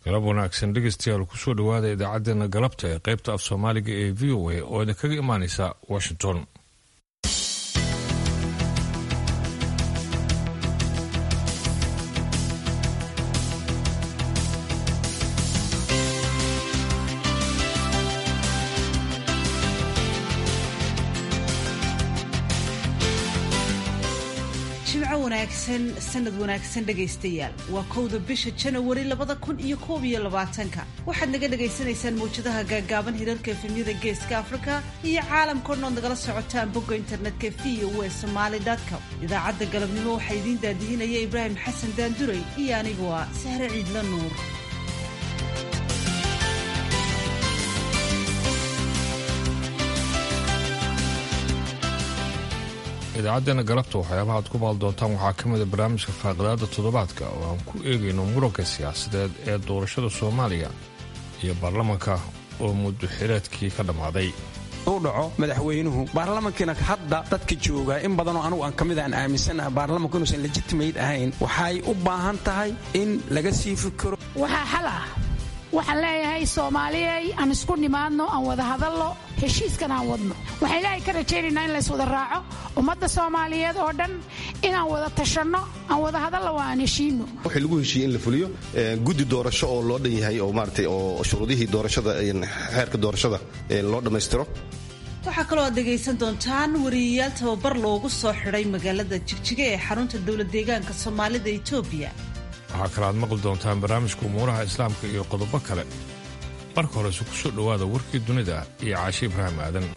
galab wanaagsan dhegeystayaal kusoo dhowaada idaacaddeenna galabta ee qaybta af soomaaliga ee v o a oo idinkaga imaanaysa washington sanad wanaagsan dhegaystayaal waa kowda bisha janawari labada kun iyo koob iyo labaatanka waxaad naga dhagaysanaysaan mawjadaha gaagaaban hirarka efemyada geeska afrika iyo caalamkao dhan ood nagala socotaan bogga internetka v o e somaali com idaacadda galabnimo waxaa idiin daadihinaya ibraahim xasan daanduray iyo anigu ah sahre ciidla nuur idaacaddeenna galabta waxyaabaha aad ku baal doontaan waxaa ka mida barnaamijka faaqidaada toddobaadka oo aan ku eegayno muranka siyaasadeed ee doorashada soomaaliya iyo baarlamanka oo muddo xileedkii ka dhammaaday u dhaco madaxweynuhu baarlamankiina hadda dadka jooga in badanoo anugu aan ka mid aan aaminsanaha baarlamanku inuusan lejitimate ahayn waxay u baahan tahay in laga sii fikiro waxaa xal ah waxaan leeyahay soomaaliyey aan isku nimaadno aan wada hadalno heshiiskan aan wadno waxaan ilaahay ka rajaynaynaa in lays wada raaco ummadda soomaaliyeed oo dhan inaan wada tashanno aan wada hadalno waa aan heshiino waxay lagu heshiiyey in la fuliyo guddi doorasho oo loo dhan yahay oo maaragtay oo shuruudihii doorashada xeerka doorashada loo dhammaystiro waxaa kaloo aad dhegaysan doontaan wariyayaal tababar loogu soo xidhay magaalada jigjiga ee xarunta dowlad deegaanka soomaalida etoobiya waxaa kale aad maqli doontaan barnaamijka umuuraha islaamka iyo qodobo kale marka horese ku soo dhowaada warkii dunida iyo caashi ibraahim aadan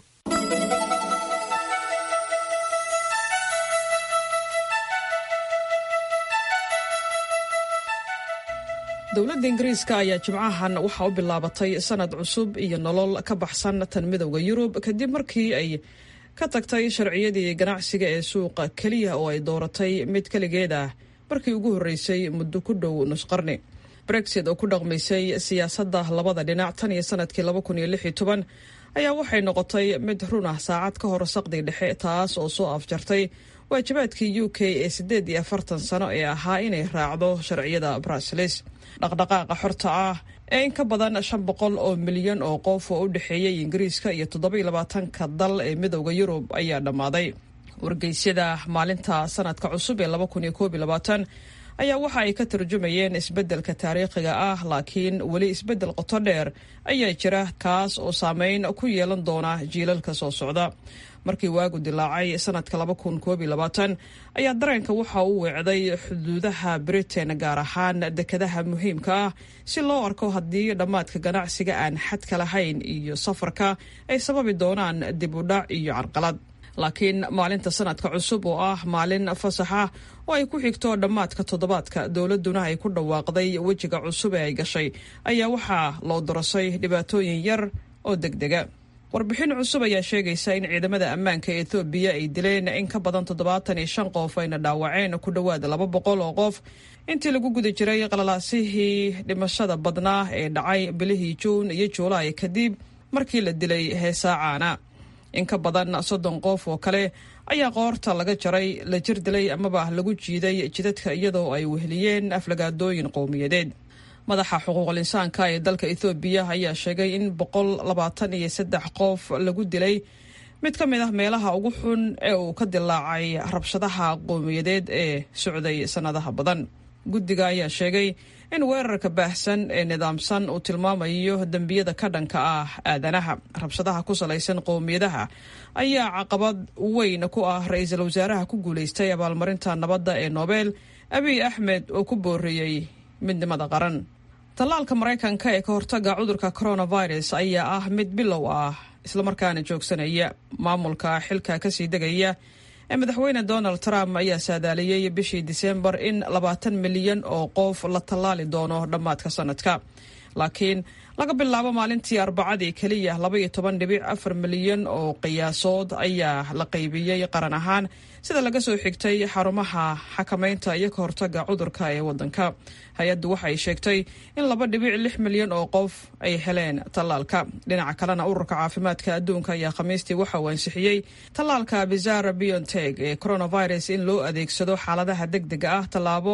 dowladda ingiriiska ayaa jimcahan waxaa u bilaabatay sanad cusub iyo nolol ka baxsan tan midowda yurub kadib markii ay ka tagtay sharciyadii ganacsiga ee suuqa keliya oo ay dooratay mid keligeed ah markii ugu horreysay muddo ku dhow nusqarni brexit oo ku dhaqmaysay siyaasadda labada dhinac tan iyo sanadkii laba kun iyo lix iyo toban ayaa waxay noqotay mid run ah saacad ka hor saqdi dhexe taas oo soo afjartay waajibaadkii u k ee siddeed iyo afartan sano ee ahaa inay raacdo sharciyada bruseles dhaqdhaqaaqa xorta ah ee in ka badan shan boqol oo milyan oo qof oo u dhexeeyay ingiriiska iyo toddoba-iyo labaatanka dal ee midowda yurub ayaa dhammaaday wargeysyada maalinta sanadka cusub ee laba kun iyo koob iyo labaatan ayaa waxa ay ka tarjumayeen isbeddelka taariikhiga ah laakiin weli isbeddel qoto dheer ayaa jira kaas oo saameyn ku yeelan doona jiilalka soo socda markii waagu dilaacay sanadka laba kun koob iyo labaatan ayaa dareenka waxa uu weecday xuduudaha britain gaar ahaan dekadaha muhiimka ah si loo arko haddii dhammaadka ganacsiga aan xadka lahayn iyo safarka ay sababi doonaan dib u dhac iyo carqalad laakiin maalinta sanadka cusub oo ah maalin fasaxa oo ay ku xigto dhammaadka toddobaadka dowladduna ay ku dhawaaqday wejiga cusub ee ay gashay ayaa waxaa loo dorasay dhibaatooyin yar oo degdega warbixin cusub ayaa sheegaysa in ciidamada ammaanka ee ethoobiya ay dileen in ka badan toddobaatan iyo shan qof ayna dhaawaceen ku dhowaad laba boqol oo qof intii lagu guda jiray qalalaasihii dhimashada badnaa ee dhacay bilihii juun iyo juulaay kadib markii la dilay heesaacaana in ka badan soddon qof oo kale ayaa qoorta laga jaray la jir dilay amaba lagu jiiday jidadka iyadoo ay weheliyeen aflagaadooyin qowmiyadeed madaxa xuquuqul insaanka ee dalka ethoobiya ayaa sheegay in boqol labaatan iyo saddex qof lagu dilay mid ka mid ah meelaha ugu xun ee uu ka dilaacay rabshadaha qowmiyadeed ee socday sannadaha badan guddiga ayaa sheegay in weerarka baahsan ee nidaamsan uu tilmaamayo dembiyada ka dhanka ah aadanaha rabshadaha ku salaysan qowmiyadaha ayaa caqabad weyn ku ah ra-iisul wasaaraha ku guulaystay abaalmarinta nabadda ee nobel abiy axmed oo ku booriyey midnimada qaran tallaalka maraykanka ee ka hortaga cudurka coronavirus ayaa ah mid bilow ah islamarkaana joogsanaya maamulka xilka kasii degaya ee madaxweyne donald trump ayaa saadaaliyey bishii diseembar in labaatan milyan oo qof la tallaali doono dhammaadka sanadka laakiin laga bilaabo maalintii arbacadii keliya laba iyo toban dhibic afar milyan oo qiyaasood ayaa la qaybiyey qaran ahaan sida laga soo xigtay xarumaha xakamaynta iyo ka hortaga cudurka ee wadanka hay-addu waxay sheegtay in laba dhibic lix milyan oo qof ay heleen tallaalka dhinaca kalena ururka caafimaadka adduunka ayaa khamiistii waxa uu ansixiyey tallaalka bizara bionteg ee coronavirus in loo adeegsado xaaladaha deg dega ah tallaabo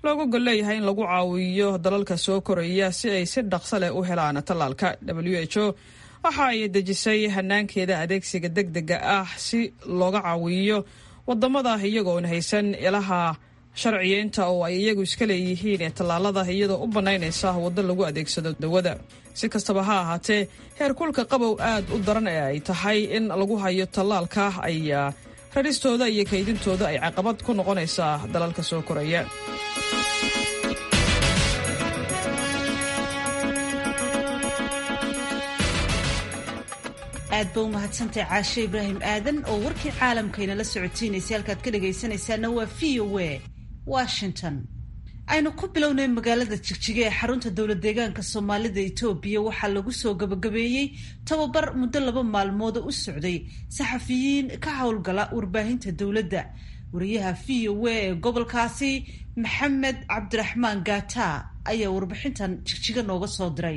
looga gol leeyahay in lagu caawiyo dalalka soo koraya si ay si dhaqso leh u helaan tallaalka w h o waxa ay dejisay hanaankeeda adeegsiga deg dega ah si looga caawiyo wadamada iyagoon haysan ilaha sharciyeynta oo ay iyagu iska leeyihiin ee tallaalada iyadoo u bannaynaysa waddo lagu adeegsado dawada si kastaba ha ahaatee heerkulka qabow aad u daran ee ay tahay in lagu hayo tallaalka ayaa raristooda iyo kaydintooda ay caqabad ku noqonaysaa dalalka soo koraya aad ba u mahadsantahay caashe ibraahim aadan oo warkii caalamkayna la socotiinaysay halkaad ka dhagaysanaysaana waa v o a washington aynu ku bilownay magaalada jigjiga ee xarunta dowlad deegaanka soomaalida etoobiya waxaa lagu soo gabagabeeyey tababar muddo laba maalmooda u socday saxafiyiin ka howlgala warbaahinta dowladda wariyaha v o a ee gobolkaasi maxamed cabdiraxmaan gaata ayaa warbixintan jigjiga nooga soo diray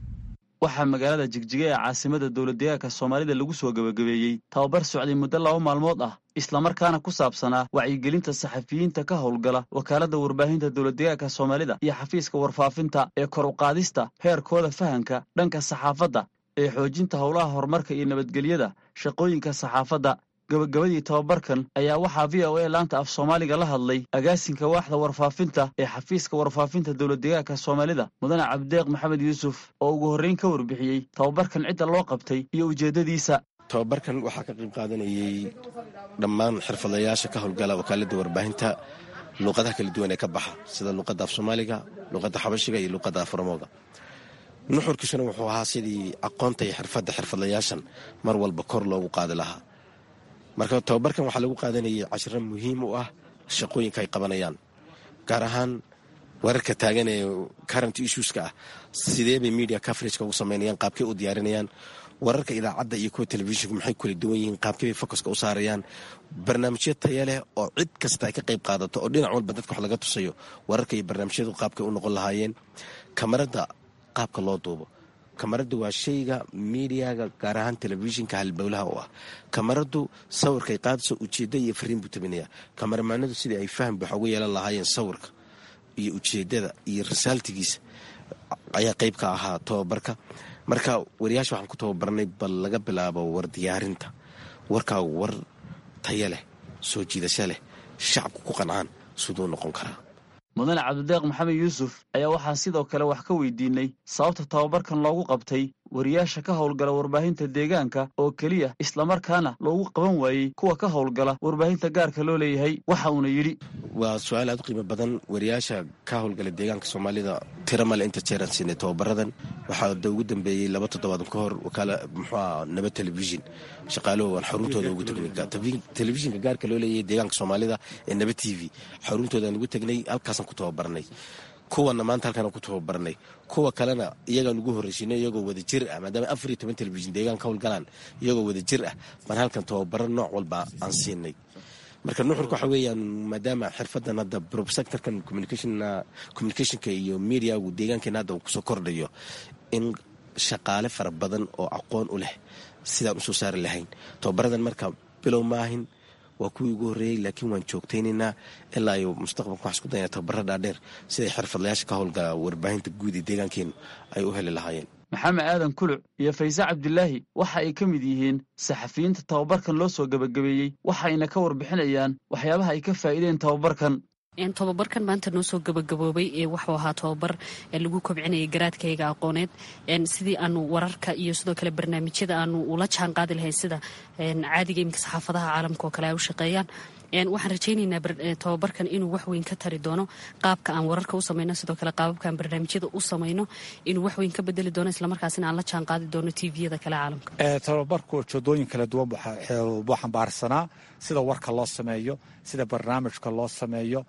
waxaa magaalada jigjiga ee caasimada dowladdeegaanka soomaalida lagu soo gebagabeeyey tababar socday muddo laba maalmood ah islamarkaana ku saabsanaa wacyigelinta saxafiyiinta ka howlgala wakaaladda warbaahinta dowladdeegaanka soomaalida iyo xafiiska warfaafinta ee kor uqaadista heerkooda fahanka dhanka saxaafadda ee xoojinta howlaha horumarka iyo nabadgelyada shaqooyinka saxaafadda gabagabadii tababarkan ayaa waxaa v o a laanta af soomaaliga la hadlay agaasinka waaxda warfaafinta ee xafiiska warfaafinta dowladdeegaanka soomaalida mudane cabdideeq maxamed yuusuf oo ugu horreyn ka warbixiyey tababarkan cidda loo qabtay iyo ujeeddadiisa tababarkan waxaa ka qayb qaadanayey dhammaan xirfadayaasha ka howlgala wakaaladda warbaahinta luuqadaha kala duwan ee ka baxa sida luuqadda af soomaaliga luuqadda xabashiga iyo luuqadda aframooga nuxurkiisuna wuxuu ahaa sidii aqoonta iyo xirfadda xirfadlayaashan mar walba kor loogu qaadi lahaa marka tababarkan waxaa lagu qaadanayay cashiro muhiim u ah shaqooyinka ay qabanayaan gaar ahaan wararka taagan ee current issueska ah sidee bay media coverageka ugu samaynayaan qaabkay u diyaarinayaan wararka idaacadda iyo kuwa telefishinku maxay kula duwan yihiin qaabkay bay focuska u saarayaan barnaamijyo taya leh oo cid kasta ay ka qayb qaadato oo dhinac walba dadka wax laga tusayo wararka iyo barnaamijyadu qaabkay u noqon lahaayeen kamarada qaabka loo duubo kamaradu waa shayga miidiyaga gaar ahaan telefishinka halbowlaha u ah kamaradu sawirkay qaadayso ujeedda iyo fariin buu tabinaya kamaramaanadu sidii ay faham wax uga yeelan lahaayeen sawirka iyo ujeedada iyo risaaltigiisa ayaa qayb ka ahaa tababarka marka wariyaasha waxaan ku tababarnay bal laga bilaabo war diyaarinta warkaa war taya leh soo jiidasho leh shacabku ku qancaan siduu noqon karaa mudane cabdideeq maxamed yuusuf ayaa waxaa sidoo kale wax ka weydiinay sababta tababarkan loogu qabtay wariyaasha ka howlgala warbaahinta deegaanka oo keliya islamarkaana loogu qaban waayey kuwa ka howlgala warbaahinta gaarka loo leeyahay waxa uuna yidhi waa su-aal aad u qiimo badan wariyaasha ka howlgala deegaanka soomaalida tira male inta jeeraan siinay tababaradan waxaa da ugu dambeeyey laba toddobaadan ka hor wakaala muxuua nabad telefishin shaqaaluhu aan xaruntooda ugu tagnay telefishinka gaarka loo leeyahay deegaanka soomaalida ee nabad t v xaruntoodaaan ugu tagnay halkaasaan ku tababarnay kuwana maanta halkaan ku tababarnay kuwa kalena iyagaan ugu horreysiinay iyagoo wada jir ah maadaama afar iyo toban telefishin deegaan ka howlgalaan iyagoo wada jir ah baan halkan tababaro nooc walba aan siinay marka nuxurka waxa weeyaan maadaama xirfadan hadda probsectorkan communicationka iyo mediagu deegaankeena hadda uu kusoo kordhayo in shaqaale fara badan oo aqoon u leh sidaan usoo saari lahayn tababaradan marka bilow maahin waa kuwii ugu horreeyey laakiin waan joogtaynaynaa ilaa iyo mustaqbalka waxaan isku dayna tababara dhaadheer siday xirfadlayaasha ka howlgala warbaahinta guud ee deegaankeenu ay u heli lahaayeen maxamed aadan kuluc iyo fayse cabdilaahi waxa ay ka mid yihiin saxafiyiinta tababarkan loo soo gebagabeeyey waxayna ka warbixinayaan waxyaabaha ay ka faa'iideen tababarkan tobabarkan maanta noo soo gabagaboobay ee wuxuu ahaa tobabar lagu kobcinayay garaadkayga aqooneed sidii aanu wararka iyo sidoo kale barnaamijyada aanu ula jaan qaadi lahayn sida caadiga iminka saxaafadaha caalamka oo kale ay u shaqeeyaan waxaan rajaynaynaa tobabarkan inuu waxweyn ka tari doono qaabka aan wararka u samayno sidoo kale qaababka aan barnaamijyada u samayno inuu waxweyn ka bedeli doono islamarkaasina aan la jaan qaadi doono tviyada kale caalamka tobabarku ujeedooyin kala duwan buu xambaarsanaa sida warka loo sameeyo sida barnaamijka loo sameeyo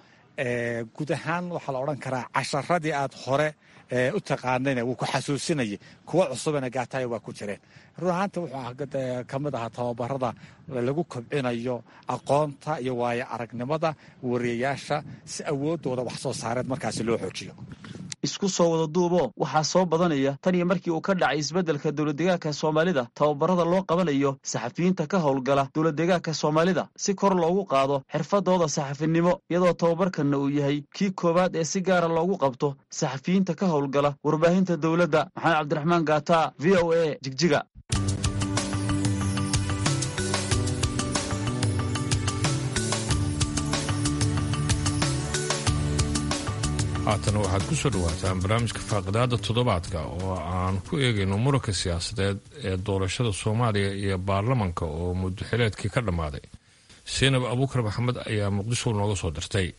guud ahaan waxaa la odhan karaa casharadii aad hore u taqaanayna wuu ku xasuusinayay kuwa cusubana gaataaya waa ku jireen run ahaanta wuxuu ka mid ahaa tababarada lagu kobcinayo aqoonta iyo waayo aragnimada wariyayaasha si awoodooda wax soo saareed markaasi loo xoojiyo isku soo wada duuboo waxaa soo badanaya tan iyo markii uu ka dhacay isbeddelka dowladdeegaanka soomaalida tababarada loo qabanayo saxafiyiinta ka howlgala dowladdeegaanka soomaalida si kor loogu qaado xirfadooda saxafinimo iyadoo tababarkanna uu yahay kii koowaad ee si gaara loogu qabto saxafiyiinta ka howlgala warbaahinta dowladda maxamed cabdiraxmaan gaata v o a jigjiga haatana waxaad ku soo dhawaataan barnaamijka faaqidaada toddobaadka oo aan ku eegayno muranka siyaasadeed ee doorashada soomaaliya iyo baarlamanka oo muddoxileedkii ka dhammaaday seenab abuukar maxamed ayaa muqdisho nooga soo dirtay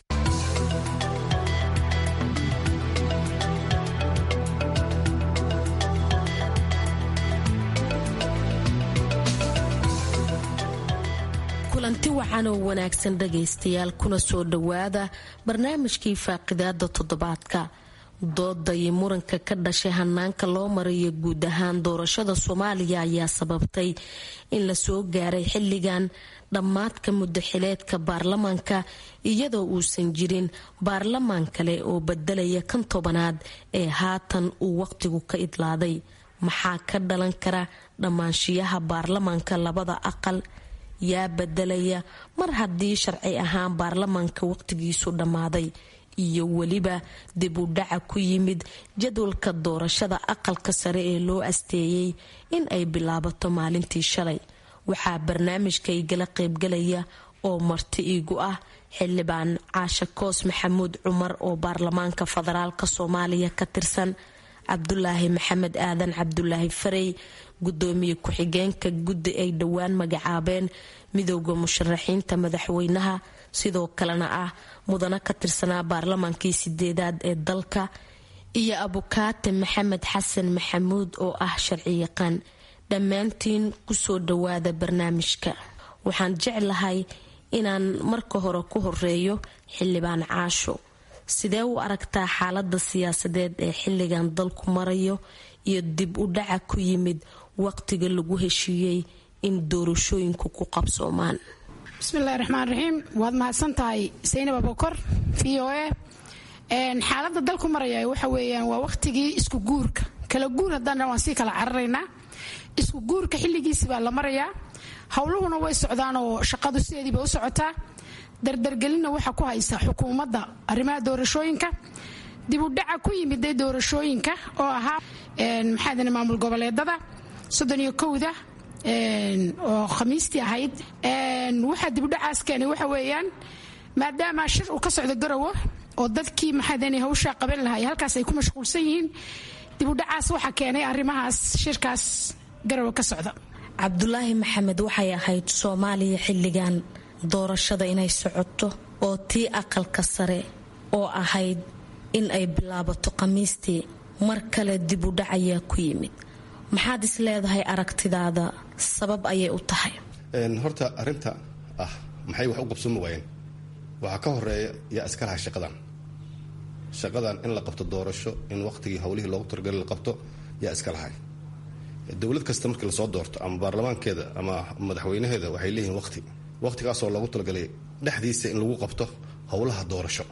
kulanti waxaan oo wanaagsan dhagaystayaal kuna soo dhowaada barnaamijkii faaqidaada toddobaadka dooda iyo muranka ka dhashay hanaanka loo marayo guud ahaan doorashada soomaaliya ayaa sababtay in lasoo gaaray xilligan dhammaadka muddaxileedka baarlamaanka iyadoo uusan jirin baarlamaan kale oo bedelaya kan tobanaad ee haatan uu waqtigu ka idlaaday maxaa ka dhalan kara dhammaanshiyaha baarlamaanka labada aqal yaa bedelaya mar haddii sharci ahaan baarlamaanka waqtigiisu dhammaaday iyo weliba dib u dhaca ku yimid jadwalka doorashada aqalka sare ee loo asteeyey in ay bilaabato maalintii shalay waxaa barnaamijka igala qaybgalaya oo marti iigu ah xildhibaan caashe koos maxamuud cumar oo baarlamaanka federaalk soomaaliya ka tirsan cabdulaahi maxamed aadan cabdulaahi farey gudoomiye ku-xigeenka guddi ay dhowaan magacaabeen midooda musharaxiinta madaxweynaha sidoo kalena ah mudano ka tirsanaa baarlamaankii sideedaad ee dalka iyo abukaate maxamed xasan maxamuud oo ah sharciyaqaan dhammaantiin kusoo dhawaada barnaamijka waxaan jeclahay inaan marka hore ku horeeyo xildhibaan caasho sidee u aragtaa xaalada siyaasadeed ee xilligan dalku marayo iyo dib u dhaca ku yimid waqtiga lagu heshiiyey in doorashooyinku ku qabsoomaan bismillahi raxmaan raxiim waad mahadsan tahay saynab abokor v o a xaalada dalku maraya waxa weeyaan waa waqtigii isku guurka kala guur haddaan waan sii kala cararaynaa isku guurka xilligiisi baa la marayaa howluhuna way socdaan oo shaqadu sideediiba u socotaa dardargelinna waxa ku haysa xukuumadda arrimaha doorashooyinka dib u dhaca ku yimiday doorashooyinka oo ahaa maxaadane maamul goboleedada soddon iyo kowda oo khamiistii ahayd waxaa dibudhacaas keenay waxa weeyaan maadaama shir uu ka socdo garowo oo dadkii maxaadane hawshaa qaban lahay halkaas ay ku mashquulsan yihiin dibudhacaas waxaa keenay arrimahaas shirkaas garowe ka socda cabdulaahi maxamed waxay ahayd soomaaliya xilligan doorashada inay socoto oo tii aqalka sare oo ahayd in ay bilaabato khamiistii mar kale dib u dhac ayaa ku yimid maxaad is leedahay aragtidaada sabab ayay u tahay horta arinta ah maxay wax u qabsoomi waayeen waxaa ka horeeya yaa iska lahay shaqadan shaqadan in la qabto doorasho in waqtigii howlihii loogu talagali la qabto yaa iska lahay dowlad kasta markii lasoo doorto ama baarlamaankeeda ama madaxweynaheeda waxay leeyihiin waqti waqtigaasoo loogu talagalay dhexdiisa in lagu qabto howlaha doorasho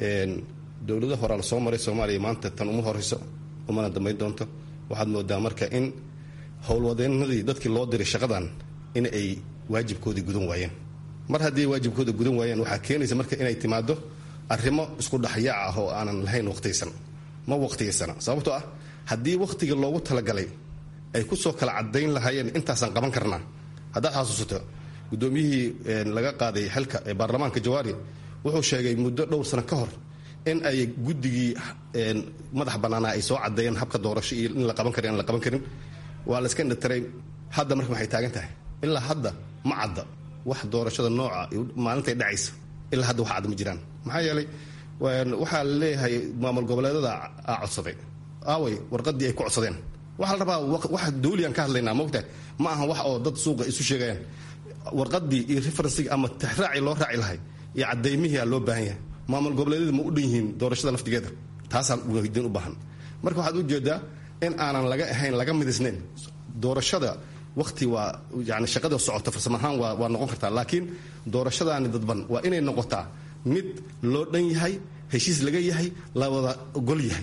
dowlada horaa lasoo maray soomaaliya maanta tan uma horeyso umana dambayn doonto waxaad moodaa marka in howlwadeenadii dadkii loo diray shaqadan in ay waajibkoodii gudan waayeen mar haddii waajibkooda gudan waayeen waxaa keenaysa marka inay timaado arrimo isku dhexyaac ah oo aanan lahayn waqtigaysan ma waqtigaysana sababtoo ah haddii waqtigii loogu talagalay ay kusoo kala cadayn lahaayeen intaasaan qaban karnaa haddaad xasuusato gudoomiyihii laga qaaday xilka ee baarlamaanka jawaari wuxuu sheegay muddo dhowr sano ka hor in ay guddigii madax bannaanaa ay soo cadeeyeen habka doorasho iyo in la qaban kari aan la qaban karin waa la iska indhatiray hadda marka maxay taagan tahay ilaa hadda ma cadda wax doorashada nooca maalintay dhacaysa ilaa hadda wax cadda ma jiraan maxaa yeelay waxaa la leeyahay maamul goboleedada aa codsaday aaway warqadii ay ku codsadeen waxaa la rabaa wax dawliyan ka hadlaynaa mogtahay ma aha wax oo dad suuqa isu sheegayaan warqadii iyo referensiga ama tixraaci loo raaci lahay iyo cadaymihii aa loo baahan yahay maamul goboleedyada ma u dhan yihiin doorashada laftigeeda taasaa weydiin u baahan marka waxaad ujeedaa in aanan laga ahayn laga midisnayn doorashada waqti waa yani shaqada socota farsamo ahaan waa waa noqon kartaa laakiin doorashadaani dadban waa inay noqotaa mid loo dhan yahay heshiis laga yahay la wada ogol yahay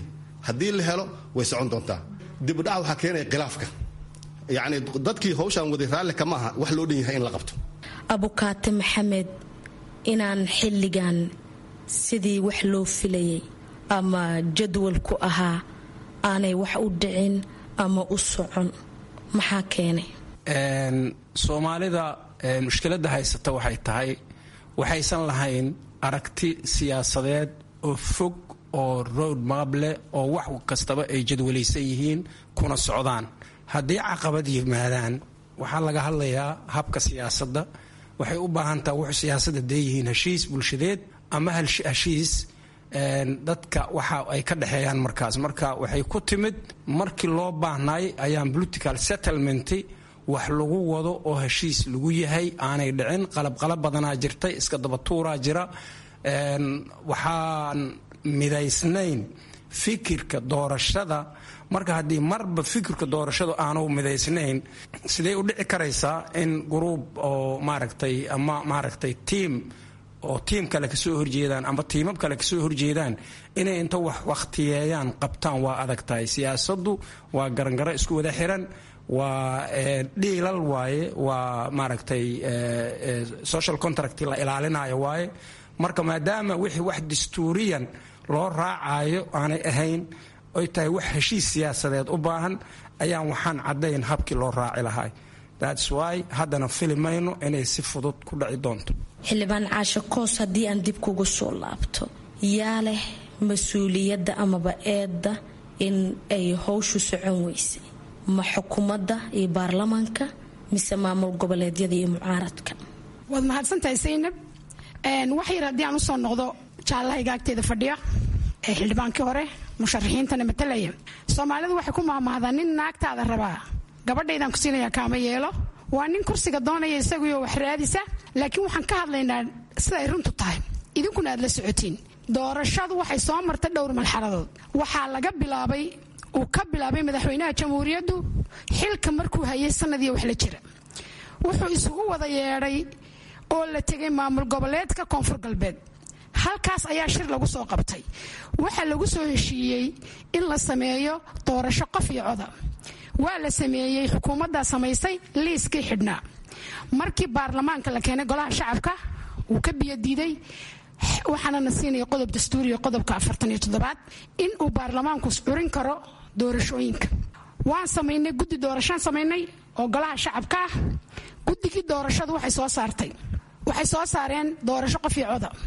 haddii la helo way socon doontaa dibudhaca waxaa keenaya khilaafka yacni dadkii hawshaan waday raalli kama aha wax loo dhan yahay in la qabto abukaate maxamed inaan xilligan sidii wax loo filayay ama jadwalku ahaa aanay wax u dhicin ama u socon maxaa keenay soomaalida mushkiladda haysata waxay tahay waxaysan lahayn aragti siyaasadeed oo fog oo road map leh oo wax kastaba ay jadwalaysan yihiin kuna socdaan haddii caqabad yimaadaan waxaa laga hadlayaa habka siyaasadda waxay u baahan taha wuxuu siyaasadda deeyihiin heshiis bulshadeed ama heshiis dadka waxa ay ka dhexeeyaan markaas marka waxay ku timid markii loo baahnaay ayaan political settlement wax lagu wado oo heshiis lagu yahay aanay dhicin qalabqalab badanaa jirtay iska dabatuuraa jira waxaan midaysnayn fikirka doorashada marka haddii marba fikirka doorashadu aanu midaysnayn sidee u dhici karaysaa in gruub oo maaragtay ama maaragtay tiam oo tiim kale kasoo horjeedaan ama tiimab kale kasoo horjeedaan inay inta wax wakhtiyeeyaan qabtaan waa adag tahay siyaasaddu waa garangaro isku wada xiran waa dhiilal waaye waa maaragtay social contract la ilaalinayo waaye marka maadaama wixii wax dastuuriyan loo raacayo aanay ahayn oy tahay wax heshiis siyaasadeed u baahan ayaan waxaan caddayn habkii loo raaci lahay thats wy haddana fili mayno inay si fudud ku dhaci doonto xildhibaan caashe koos haddii aan dib kugu soo laabto yaa leh mas-uuliyadda amaba eedda in ay howshu socon weysay ma xukuumadda iyo baarlamaanka mise maamul goboleedyada iyo mucaaradka waad mahadsantahay saynab wax yar haddii aan usoo noqdo jaallahayga agteeda fadhiya ee xildhibaankii hore musharaxiintana matalaya soomaalidu waxay ku mahmahdaa nin naagtaada rabaa gabadhaydaan ku siinaya kaama yeelo waa nin kursiga doonaya isaguyo wax raadisa laakiin waxaan ka hadlaynaa siday runtu tahay idinkuna aad la socotiin doorashadu waxay soo martay dhowr malxaladood waxaa laga bilaabay uu ka bilaabay madaxweynaha jamhuuriyaddu xilka markuu hayay sanadii wax la jira wuxuu isugu wada yeedhay oo la tegay maamul goboleedka koonfur galbeed halkaas ayaa shir lagu soo qabtay waxaa lagu soo heshiiyey in la sameeyo doorasho qof iyo coda waa la sameeyey xukuumaddaa samaysay liiskii xidhnaa markii baarlamaanka la keenay golaha shacabka wuu ka biyodiiday waxaana na siinaya qodob dastuuriya qodobka afartan iyo toddobaad in uu baarlamaanku curin karo doorashooyinka waan samaynay guddi doorashaan samaynay oo golaha shacabka ah guddigii doorashadu waxay soo saartay waxay soo saareen doorasho qof iyo coda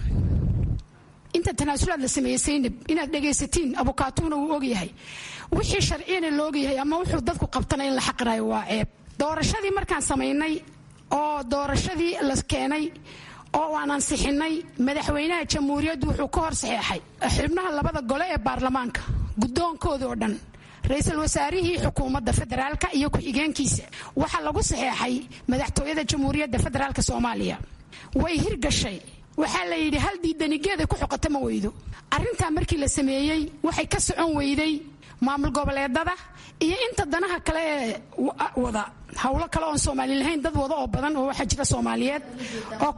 inta tanaasulaad la sameeyey saynab inaad dhegaysatiin abukaatuuna wuu ogyahay wixii sharciyana la ogyahay ama wuxuu dadku qabtana in la xaqirayo waa ceeb doorashadii markaan samaynay oo doorashadii la keenay oo aan ansixinay madaxweynaha jamhuuriyaddu wuxuu ka hor saxeexay xubnaha labada gole ee baarlamaanka guddoonkoodii oo dhan ra-iisul wasaarihii xukuumadda federaalka iyo ku-xigeenkiisa waxaa lagu saxeexay madaxtooyada jamhuuriyadda federaalk soomaaliya way hirgashay waxaa la yidhi hal diidanigeeday ku xoqata ma weydo arrintaa markii la sameeyey waxay ka socon weyday maamul goboleedada iyo inta danaha kale ee wada howlo kale oon soomaali lahayn dad wada oo badan oo waxaa jira soomaaliyeed oo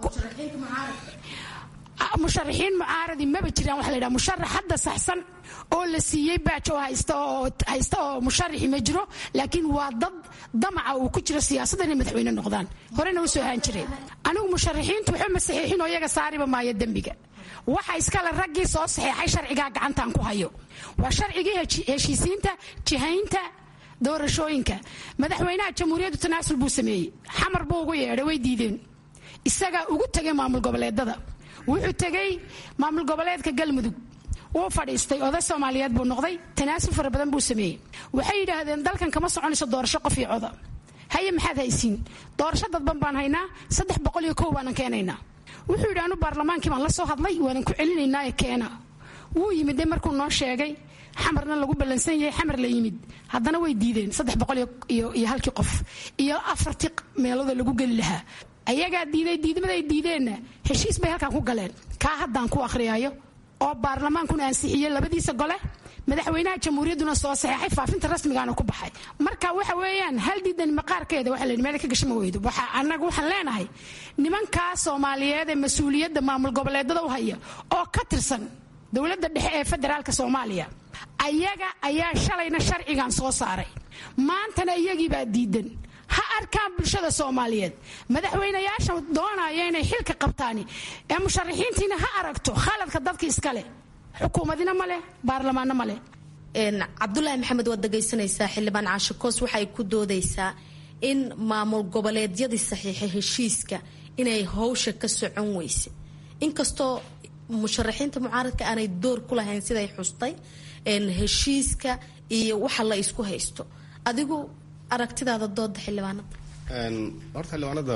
musharaxiin mucaaradi maba jiraan waxa la yidhaha musharax hadda saxsan oo la siiyey baajo haysta oo haysta oo musharaxi ma jiro laakiin waa dad damaca uu ku jiro siyaasadda inay madaxweyne noqdaan horena u soo haan jireen anigu musharaxiintu waxba ma saxiixin oo iyaga saariba maayo dembiga waxa iskale raggii soo saxeexay sharcigaa gacantaan ku hayo waa sharcigii heshiisiinta jihaynta doorashooyinka madaxweynaha jamhuuriyaddu tanaasul buu sameeyey xamar buu ugu yeedhay way diideen isagaa ugu tegay maamul goboleedada wuxuu tegay maamul goboleedka galmudug wuu fadhiistay oday soomaaliyeed buu noqday tanaasul fara badan buu sameeyey waxay yidhaahdeen dalkan kama soconayso doorasho qof iyo coda haye maxaad haysiin doorasho dadban baan haynaa saddex boqol iyo kow baanan keenaynaa wuxuu yidhi anu baarlamaankii baan la soo hadlay waanan ku celinaynaae keena wuu yimid de markuu noo sheegay xamarna lagu ballansan yahay xamar la yimid haddana way diideen saddex boqol iyo halkii qof iyo afartii meelooda lagu geli lahaa ayagaa diiday diidmaday diideenna heshiis bay halkan ku galeen kaa haddaan ku akhriyaayo oo baarlamaankuna ansixiyey labadiisa gole madaxweynaha jamhuuriyadduna soo saxeexay faafinta rasmigaana ku baxay marka waxa weeyaan hal diidan maqaarkeeda waxa la yidhi meel ka gashama weydo waxa annaga waxaan leenahay nimankaa soomaaliyeed ee mas-uuliyadda maamul goboleedada u haya oo ka tirsan dowladda dhexe ee federaalka soomaaliya ayaga ayaa shalayna sharcigan soo saaray maantana iyagiibaa diidan ha arkaan bulshada soomaaliyeed madaxweynayaasha doonaya inay xilka qabtaani ee musharaxiintiina ha aragto khaladka dadka iskale xukuumadina ma leh baarlamaanna ma leh cabdulaahi maxamed waad dhegaysanaysaa xildhibaan caasho koos waxay ku doodaysaa in maamul goboleedyadii saxiixa heshiiska inay howsha ka socon weyse inkastoo musharaxiinta mucaaradka aanay door ku lahayn siday xustay heshiiska iyo waxa la isku haysto adigu aragtidaada dooda xildhibaanada horta xildhibaanada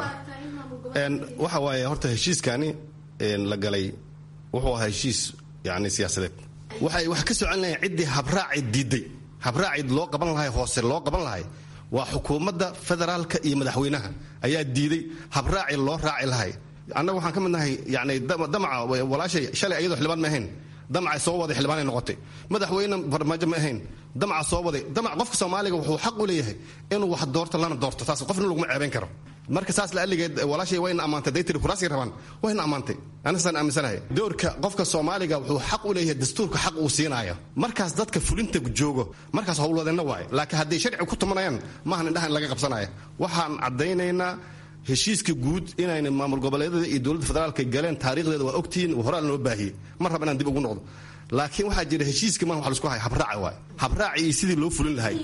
waxa waaye horta heshiiskani la galay wuxuu ahaa heshiis yani siyaasadeed waxay wax ka socon lahayn ciddii habraaci diiday habraaci loo qaban lahay hoose loo qaban lahay waa xukuumadda federaalka iyo madaxweynaha ayaa diiday habraaci loo raaci lahay annaga waxaan ka mid nahay yani damaca walaashay shalay ayadoo xildhibaan ma ahayn damacay soo waday xildhibaanay noqotay madaxweyne farmaajo ma ahayn damaca soo waday damac qofka soomaaliga wuxuu xaq u leeyahay inuu wax doorto lana doorto taas qofna laguma ceebayn karo marka saas la aligeed walaashay wayna ammaantay day tiri kuraasii rabaan wayna ammaantay anasaan aaminsanahay doorka qofka soomaaliga wuxuu xaq u leeyahay dastuurka xaq uu siinaayo markaas dadka fulinta joogo markaas howlwadeenna waaye laakiin hadday sharci ku tumanayaan maahan indhaha in laga qabsanaya waxaan caddaynaynaa heshiiska guud inayna maamul goboleedyada iyo dowladda federaalka galeen taarikhdeeda waa ogtihiin horaa loo baahiyey mar raba inaan dib ugu noqdo laakiin waxaa jira heshiiska maan wax laisku haya habraaca waay habraaci iyo sidii loo fulin lahay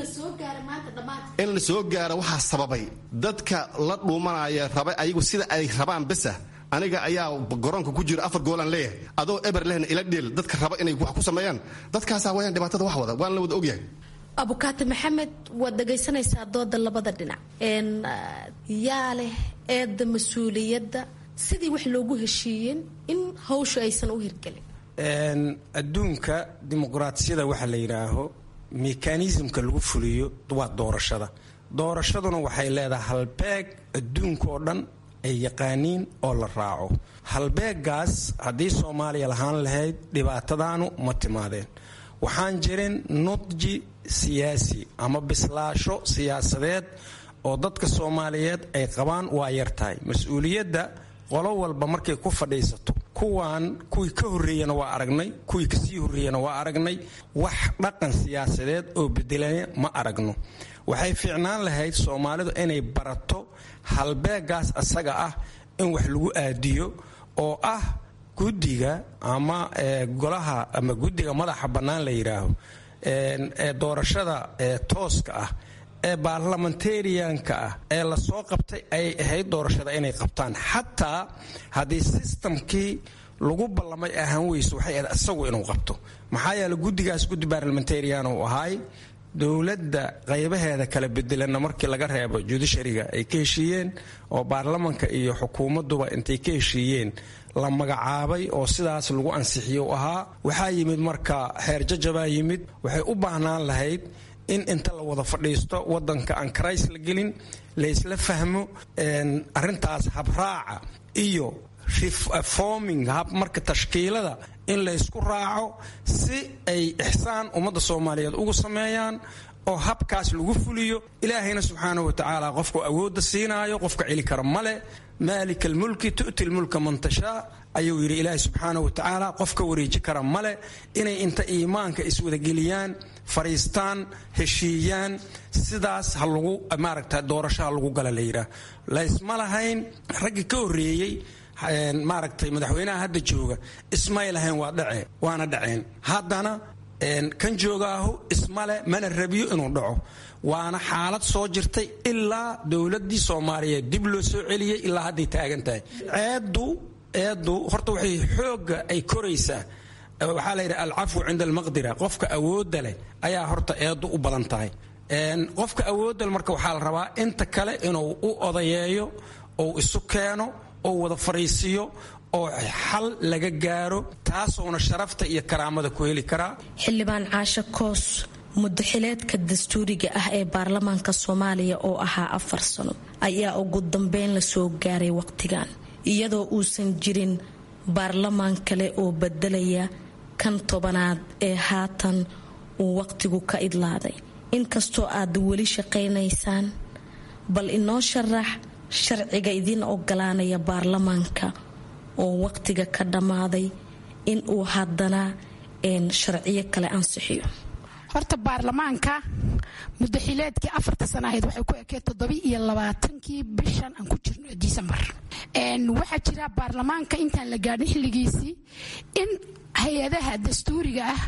in la soo gaara waxaa sababay dadka la dhuumanaya raba ayagu sida ay rabaan besa aniga ayaa garoonka ku jira afar goolaan leeyahay adoo eber lehna ila dheel dadka raba inay wax ku sameeyaan dadkaasaa wayaan dhibaatada wax wada waan la wada ogyahay abukaati maxamed waad dhagaysanaysaa dooda labada dhinac yaa leh eedda mas-uuliyadda sidii wax loogu heshiiyeen in hawsha aysan u hirgelin adduunka dimuqraatiyada waxa la yidhaaho mekanismka lagu fuliyo waa doorashada doorashaduna waxay leedahay halbeeg adduunka oo dhan ay yaqaaniin oo la raaco halbeegaas haddii soomaaliya lahaan lahayd dhibaatadaanu ma timaadeen waxaan jirin nudji siyaasi ama bislaasho siyaasadeed oo dadka soomaaliyeed ay qabaan waa yartahay mas-uuliyadda qolo walba markay ku fadhiisato kuwaan kuwii ka horreeyana waa aragnay kuwii kasii horreeyana waa aragnay wax dhaqan siyaasadeed oo bedelaya ma aragno waxay fiicnaan lahayd soomaalidu inay barato halbeegaas asaga ah in wax lagu aadiyo oo ah guddiga ama golaha ama guddiga madaxa bannaan la yidhaaho ee doorashada tooska ah ee baarlamentarianka ah ee lasoo qabtay ayay ahayd doorashada inay qabtaan xataa haddii sistamkii lagu ballamay ahaan weyso waxay ahayd isagu inuu qabto maxaa yeele guddigaas guddi baarlamentarian uu ahaay dowladda qaybaheeda kala bedelanna markii laga reebo judishariga ay ka heshiiyeen oo baarlamanka iyo xukuumadduba intay ka heshiiyeen la magacaabay oo sidaas lagu ansixiyo u ahaa waxaa yimid marka xeer jajabaa yimid waxay u baahnaan lahayd in inta la wada fadhiisto wadanka aan karays la gelin laysla fahmo arintaas habraaca iyo reforming hab marka tashkiilada in laysku raaco si ay ixsaan ummadda soomaaliyeed ugu sameeyaan oo habkaas lagu fuliyo ilaahayna subxaanahu wa tacaala qofku awoodda siinaayo qofka celi kara male maalika almulki tu'ti lmulka man tashaa ayuu yidhi ilaahay subxaanahu wa tacaala qofka wareeji kara male inay inta iimaanka iswadageliyaan fariistaan heshiiyaan sidaas ha lagu maaragta doorasho ha lagu gala la yidhaah laysma lahayn raggii ka horreeyey maaragtay madaxweynaha hadda jooga ismay lahayn waa dhace waana dhaceen haddana kan joogaahu ismale mana rabiyo inuu dhaco waana xaalad soo jirtay ilaa dowladii soomaaliyeed dib loo soo celiyey ilaa hadday taagan tahay ceeddu eeddu horta waxay xooga ay koraysaa waxaa la yidhi alcafwu cinda almaqdira qofka awoodda leh ayaa horta eeddu u badan tahay qofka awoodda leh marka waxaa la rabaa inta kale inuu u odayeeyo ou isu keeno oo wada fariisiyo oo xal laga gaaro taasowna sharafta iyo karaamada ku heli karaa xildhibaan caasho koos mudaxileedka dastuuriga ah ee baarlamaanka soomaaliya oo ahaa afar sano ayaa ugu dambeyn lasoo gaaray waqtigan iyadoo uusan jirin baarlamaan kale oo bedelaya kan tobanaad ee haatan uu waqtigu ka idlaaday inkastoo aad weli shaqaynaysaan bal inoo sharax sharciga idiin ogolaanaya baarlamaanka oo waqtiga ka dhammaaday in uu haddana sharciyo kale ansixiyo horta baarlamaanka mudaxileedkii afarta sana ahayd waxay ku ekee toddobi iyo labaatankii bishan aan ku jirno disembar waxaa jira baarlamaanka intaan la gaadhin xilligiisii in hay-adaha dastuuriga ah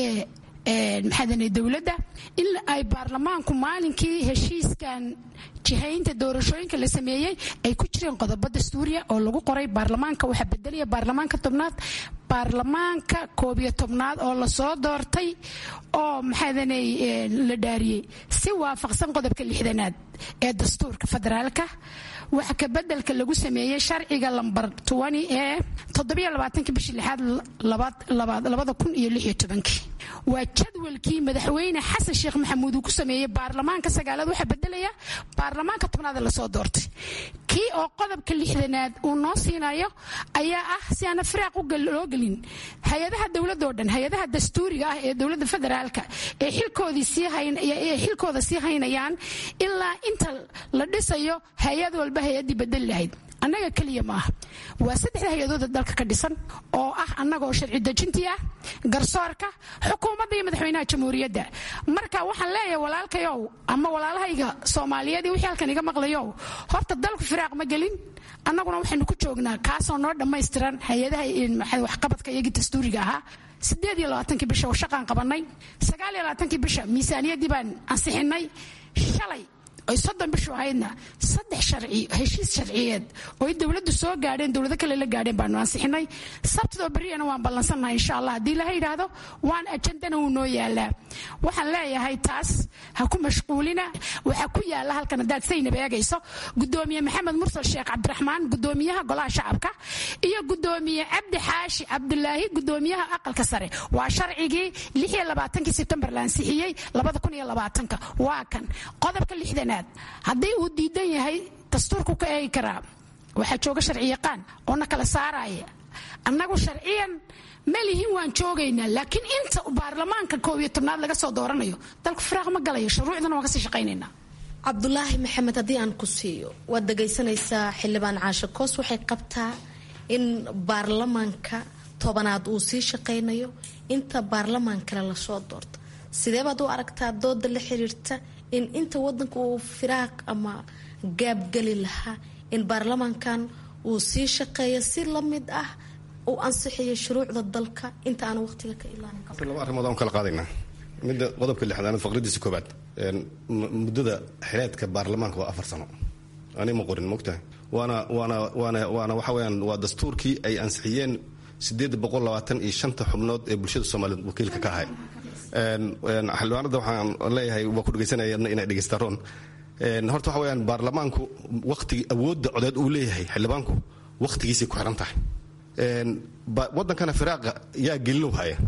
ee maxaadane dowladda in ay baarlamaanku maalinkii heshiiskan jihaynta doorashooyinka la sameeyey ay ku jireen qodobo dastuuriya oo lagu qoray baarlamaanka waxaa bedelaya baarlamaanka tobnaad baarlamaanka koob iyo tobnaad oo lasoo doortay oo maxaadanay la dhaariyey si waafaqsan qodobka lixdanaad ee dastuurka federaalka waxa ka bedelka lagu sameeyey sharciga lambar ee toddobiyolabaatanki bishii lixaad labada kun iyo lix iyo tobankii waa jadwalkii madaxweyne xasan sheekh maxamuud uu ku sameeyey baarlamaanka sagaalaad waxaa bedelaya baarlamaanka tobnaad lasoo doortay kii oo qodobka lixdanaad uu noo siinayo ayaa ah si aana firaaq loo gelin hay-adaha dowladoo dhan hay-adaha dastuuriga ah ee dowladda federaalka ee xilkooda sii haynayaan ilaa inta la dhisayo hay-ad walba hay-adii bedeli lahayd annaga keliya maaha waa saddexda hay-adooda dalka ka dhisan oo ah annagaoo sharci dejintii ah garsoorka xukuumadda iyo madaxweynaha jamhuuriyadda marka waxaan leeyahay walaalkayow ama walaalahayga soomaaliyeed iyo wixii halkan iga maqlayow horta dalku firaaq ma gelin annaguna waxaynu ku joognaa kaasoo noo dhammaystiran hay-adaha waxqabadka iyagii dastuuriga ahaa sideed iyo labaatankii bisha shaqaan qabanay sagaal iyo labaatankii bisha miisaaniyaddii baan ansixinay shalay oy soddon bishu ahaydna saddex sharci heshiis sharciyeed oo ay dowladdu soo gaadheen dowlado kale la gaadheen baanu ansixinay sabtidoo beriyana waan ballansannahay insha allah haddii laha yidhaahdo waan ajandana wuu noo yaalaa waxaan leeyahay taas ha ku mashquulina waxaa ku yaala halkan haddaad saynab eegayso gudoomiye maxamed mursal sheekh cabdiraxmaan gudoomiyaha golaha shacabka iyo gudoomiye cabdi xaashi cabdulaahi gudoomiyaha aqalka sare waa sharcigii lix iyo labaatankii sebtembar la ansixiyey labada kun iyo labaatanka waa kan qodobka lixdanaad haddii uu diidan yahay dastuurku ka eegi karaa waxaa jooga sharci yaqaan oo na kala saaraya annagu sharciyan malihin waan joogaynaa laakiin inta baarlamaanka koob iyo tobnaad laga soo dooranayo dalku firaaq ma galayo shuruucdana waan kasii shaqaynaynaa cabdulaahi maxamed haddii aan ku siiyo waad dhagaysanaysaa xildhibaan caashe koos waxay qabtaa in baarlamaanka tobanaad uu sii shaqaynayo inta baarlamaan kale lasoo doorto sidee baad u aragtaa dooda la xiriirta in inta wadanka uu firaaq ama gaabgeli lahaa in baarlamaankan uu sii shaqeeyo si lamid ah uu ansixiyo shuruucda dalka inta aan waqtiga ka laba arrimood aan kala qaadaynaa midda qodobka lixdaanaad faqradiisa koobaad muddada xileedka baarlamaanka waa afar sano ani ma qorin mogtahay waana waana waana waana waxa weyaan waa dastuurkii ay ansixiyeen sideed boqol labaatan iyo shanta xubnood ee bulshada soomaaliyeed wakiilka ka ahay xildhibaanada waxaan leeyahay waa ku dhegaysanayana inay dhegaystaroon horta waxa weyaan baarlamaanku waqtigi awoodda codeed uu leeyahay xildhibaanku waqtigiisay ku xiran tahay wadankana firaaqa yaa gelin haya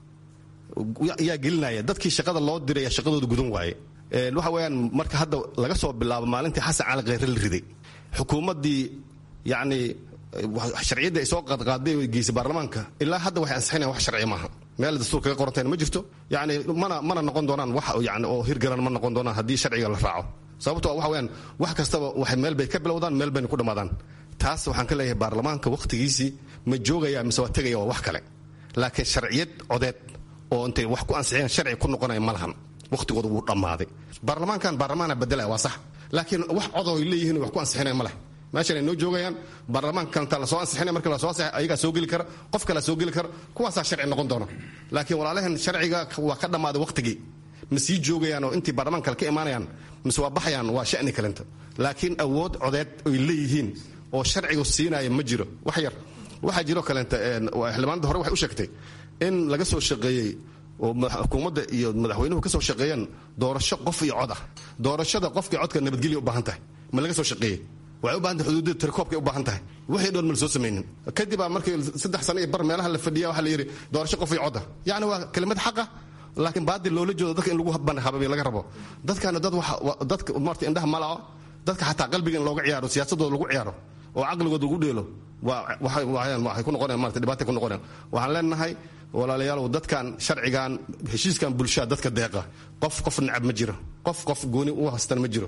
yaa gelinaya dadkii shaqada loo diraya shaqadooda gudan waaye waxa weyaan marka hadda laga soo bilaabo maalintii xasan cali kheyre la riday xukuumaddii yacni sharciyadda ay soo qaadqaaday oo geysay baarlamaanka ilaa hadda waxay ansixinayan wax sharci maaha meel dastuur kaga qorantayna ma jirto yani mana mana noqon doonaan wax yani oo hirgaran ma noqon doonaan haddii sharciga la raaco sababtoo waxa weyaan wax kastaba waxay meel bay ka bilowdaan meel bayna ku dhammaadaan taas waxaan ka leeyahay baarlamaanka wakhtigiisii ma joogaya mise waa tegaya waa wax kale laakiin sharciyad codeed oo intay wax ku ansixiyeen sharci ku noqonaya ma lahan wakhtigooda wuu dhammaaday baarlamaankan baarlamaana bedelaya waa sax laakiin wax codoo ay leeyihiin wax ku ansixinaya ma leh meeshan ay noo joogayaan baarlamaanka kalenta lasoo ansixinaya marka lasoo ansixay ayagaa soo geli kara qof kalea soo geli kara kuwaasaa sharci noqon doona laakiin walaalahan sharciga waa ka dhammaaday wakhtigii ma sii joogayaan oo intii baarlamaan kale ka imaanayaan mise waa baxayaan waa shani kalenta laakiin awood codeed ay leeyihiin oo sharcigu siinaya ma jiro wax yar waxaa jiroo kaleenta xildhibaanada hore waxay u sheegtay in laga soo shaqeeyey oo xukuumadda iyo madaxweynuhu ka soo shaqeeyaan doorasho qof iyo cod ah doorashada qofkii codka nabadgelya u baahan tahay ma laga soo shaqeeyey waxay u bahan tahay xuduudada tirkoobkay u baahan tahay wixii dhoon ma la soo samaynin kadibaa markii saddex sano iyo bar meelaha la fadhiya waxaa la yidhi doorasho qof iyo cod ah yacni waa kelimad xaqa laakiin baadil loola jeedo dadka in lagu habay laga rabo dadkana dad dadka marta indhaha malaco dadka xataa qalbiga in looga ciyaaro siyaasadooda lagu ciyaaro oo caqligooda lagu dheelo waxay ku noqonayan marata dhibaatay ku noqonayan waxaan leenahay walaalayaalow dadkan sharcigan heshiiskan bulshada dadka deeqa qof qof necab ma jiro qof qof gooni u haystana ma jiro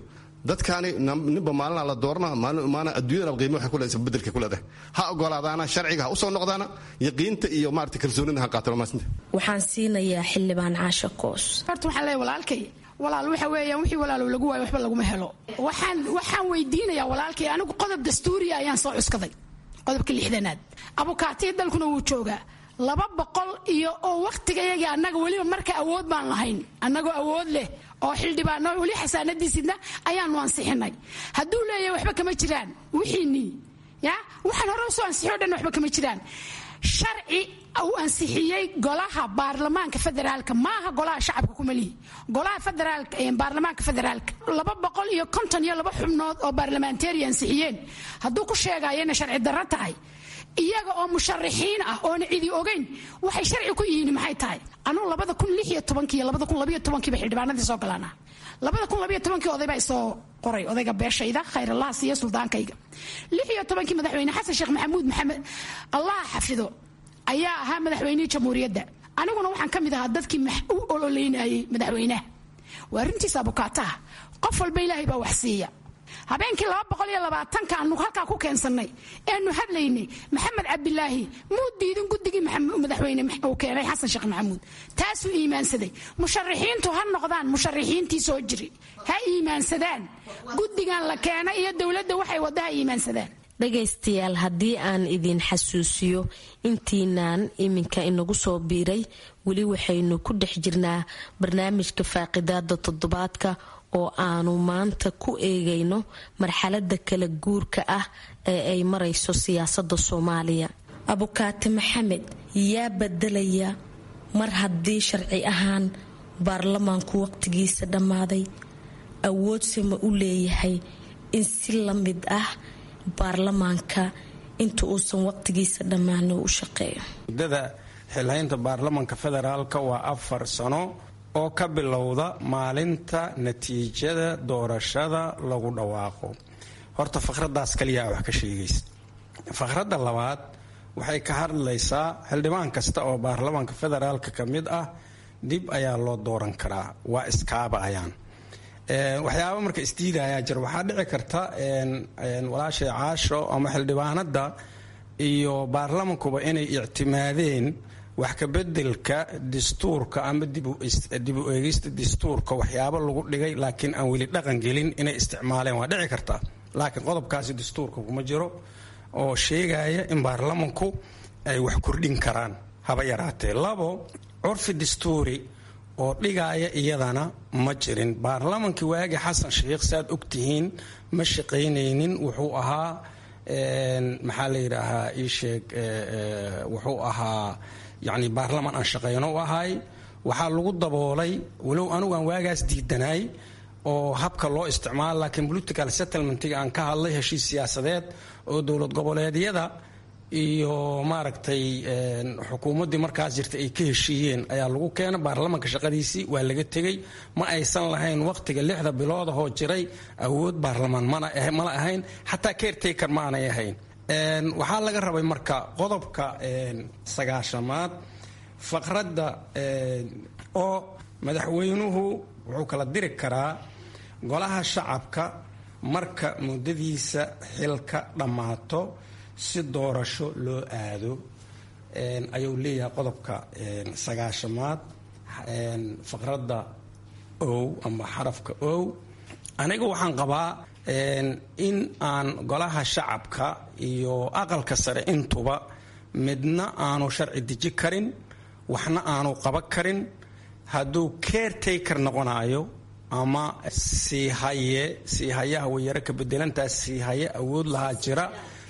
dadkaani ninba maalina la doorana maalin adduunyada qiimo waxay kuleedahay isbedelka kuleedahay ha ogolaadaana sharciga ha usoo noqdaana yaqiinta iyo maarata kalsoonida ha qaataan maasinta waxaan siinayaa xildhibaan caasha koos horta waxaan leeyahay walaalkay walaal waxa weeyaan wixii walaalow lagu waayo waxba laguma helo waxaan waxaan weydiinayaa walaalkay anigu qodob dastuuriya ayaan soo cuskaday qodobka lixdanaad abukaatiya dalkuna wuu joogaa laba boqol iyo oo wakhtigayagii annaga weliba marka awood baan lahayn annagoo awood leh oo xildhibaano weli xasaanadiisidna ayaanu ansixinay hadduu leeyahay waxba kama jiraan wixiinii ya waxaan hore usoo ansixiyo dhan waxba kama jiraan sharci uu ansixiyey golaha baarlamaanka federaalka maaha golaha shacabka kumalihi golaha federaalka baarlamaanka federaalka laba boqol iyo konton iyo laba xubnood oo baarlamanteri ansixiyeen hadduu ku sheegayo inay sharci darro tahay iyaga oo musharaxiin ah oona cidi ogeyn waxay sharci ku yihiin maxay tahay anugu labada kun lix iyo tobankii iyo labada kun labiyo tobankiiba xildhibaanadii soo galaana labada kun labiyo tobankii oday baa isoo qoray odayga beeshayda khayrallaha siiyo suldaankayga lix iyo tobankii madaxweyne xasan sheekh maxamuud maxamed allaha xafido ayaa ahaa madaxweynihii jamhuuriyadda aniguna waxaan ka mid ahaa dadkii u ololeynayay madaxweynaha waa arrintiisa abukaataha qof walba ilaahay baa wax siiya habeenkii laba boqol iyo labaatanka aanu halkaa ku keensannay eanu hadlaynay maxamed cabdilaahi muu diidin guddigii madaxweyne uu keenay xasan sheekh maxamuud taasuu iimaansaday musharaxiintu ha noqdaan musharaxiintii soo jiri ha iimaansadaan guddigan la keenay iyo dowladda waxay wadda ha iimaansadaan dhagaystayaal haddii aan idin xasuusiyo intiinaan iminka inagu soo biiray weli waxaynu ku dhex jirnaa barnaamijka faaqidaada toddobaadka oo aanu maanta ku eegayno marxalada kala guurka ah ee ay marayso siyaasada soomaaliya abukaati maxamed yaa bedelaya mar haddii sharci ahaan baarlamaanku waqtigiisa dhammaaday awoodse ma u leeyahay in si la mid ah baarlamaanka inta uusan waqtigiisa dhammaano u shaqeeyo muddada xilhaynta baarlamanka federaalka waa afar sano oo ka bilowda maalinta natiijada doorashada lagu dhawaaqo horta fakhradaas kaliyaa wax ka sheegaysa fakhradda labaad waxay ka hadlaysaa xildhibaan kasta oo baarlamaanka federaalka ka mid ah dib ayaa loo dooran karaa waa iskaaba ayaan waxyaaba marka isdiidayaa jir waxaa dhici karta walaashay caasho ama xildhibaanada iyo baarlamankuba inay ictimaadeen wax kabedelka dastuurka ama dib u eegista dastuurka waxyaabo lagu dhigay laakiin aan weli dhaqan gelin inay isticmaaleen waa dhici karta laakiin qodobkaasi dastuurka kuma jiro oo sheegaya in baarlamanku ay wax kordhin karaan haba yaraatee labo curfi dastuuri oo dhigaaya iyadana ma jirin baarlamankii waagi xasan sheikh saaad ogtihiin ma shaqaynaynin wuxuu ahaa maxaa la yidhaahaa iisheeg wuxuu ahaa yacni baarlaman aan shaqayno u ahay waxaa lagu daboolay walow anigu aan waagaas diidanaay oo habka loo isticmaalo laakiin political settlementiga aan ka hadlay heshiis siyaasadeed oo dowlad goboleedyada iyo maaragtay xukuumaddii markaas jirta ay ka heshiiyeen ayaa lagu keena baarlamanka shaqadiisii waa laga tegey ma aysan lahayn waqtiga lixda biloodahoo jiray awood baarlamaan mala ahayn xataa caretaker ma aanay ahayn waxaa laga rabay marka qodobka sagaashamaad faqradda oo madaxweynuhu wuxuu kala diri karaa golaha shacabka marka muddadiisa xilka dhammaato si doorasho loo aado ayuu leeyahay qodobka sagaashamaad faqradda ow ama xarafka ow aniga waxaan qabaa in aan golaha shacabka iyo aqalka sare intuba midna aanu sharci deji karin waxna aanu qaban karin hadduu caretaker noqonayo ama siihaye siihayaha wayaro ka bedelantaas siihaye awood lahaa jira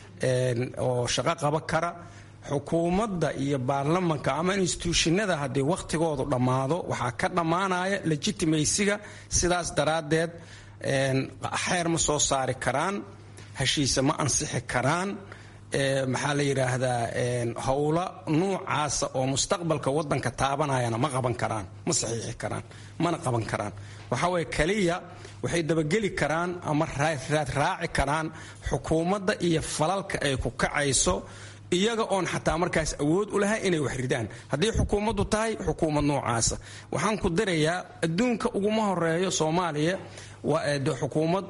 oo shaqo qaba kara xukuumadda iyo baarlamanka ama instituushinada haddii wakhtigoodu dhammaado waxaa ka dhammaanaya legitimaysiga sidaas daraaddeed xeer ma soo saari karaan heshiise ma ansixi karaan maxaa la yidhaahdaa howlo nuucaasa oo mustaqbalka wadanka taabanayana ma qaban karaan ma saxiixi karaan mana qaban karaan waxaa weye kaliya waxay dabageli karaan ama raad raaci karaan xukuumadda iyo falalka ay ku kacayso iyaga oon xataa markaas awood u lahay inay wax ridaan haddii xukuumaddu tahay xukuumad noocaasa waxaan ku dirayaa adduunka uguma horeeyo soomaaliya waa de xukuumad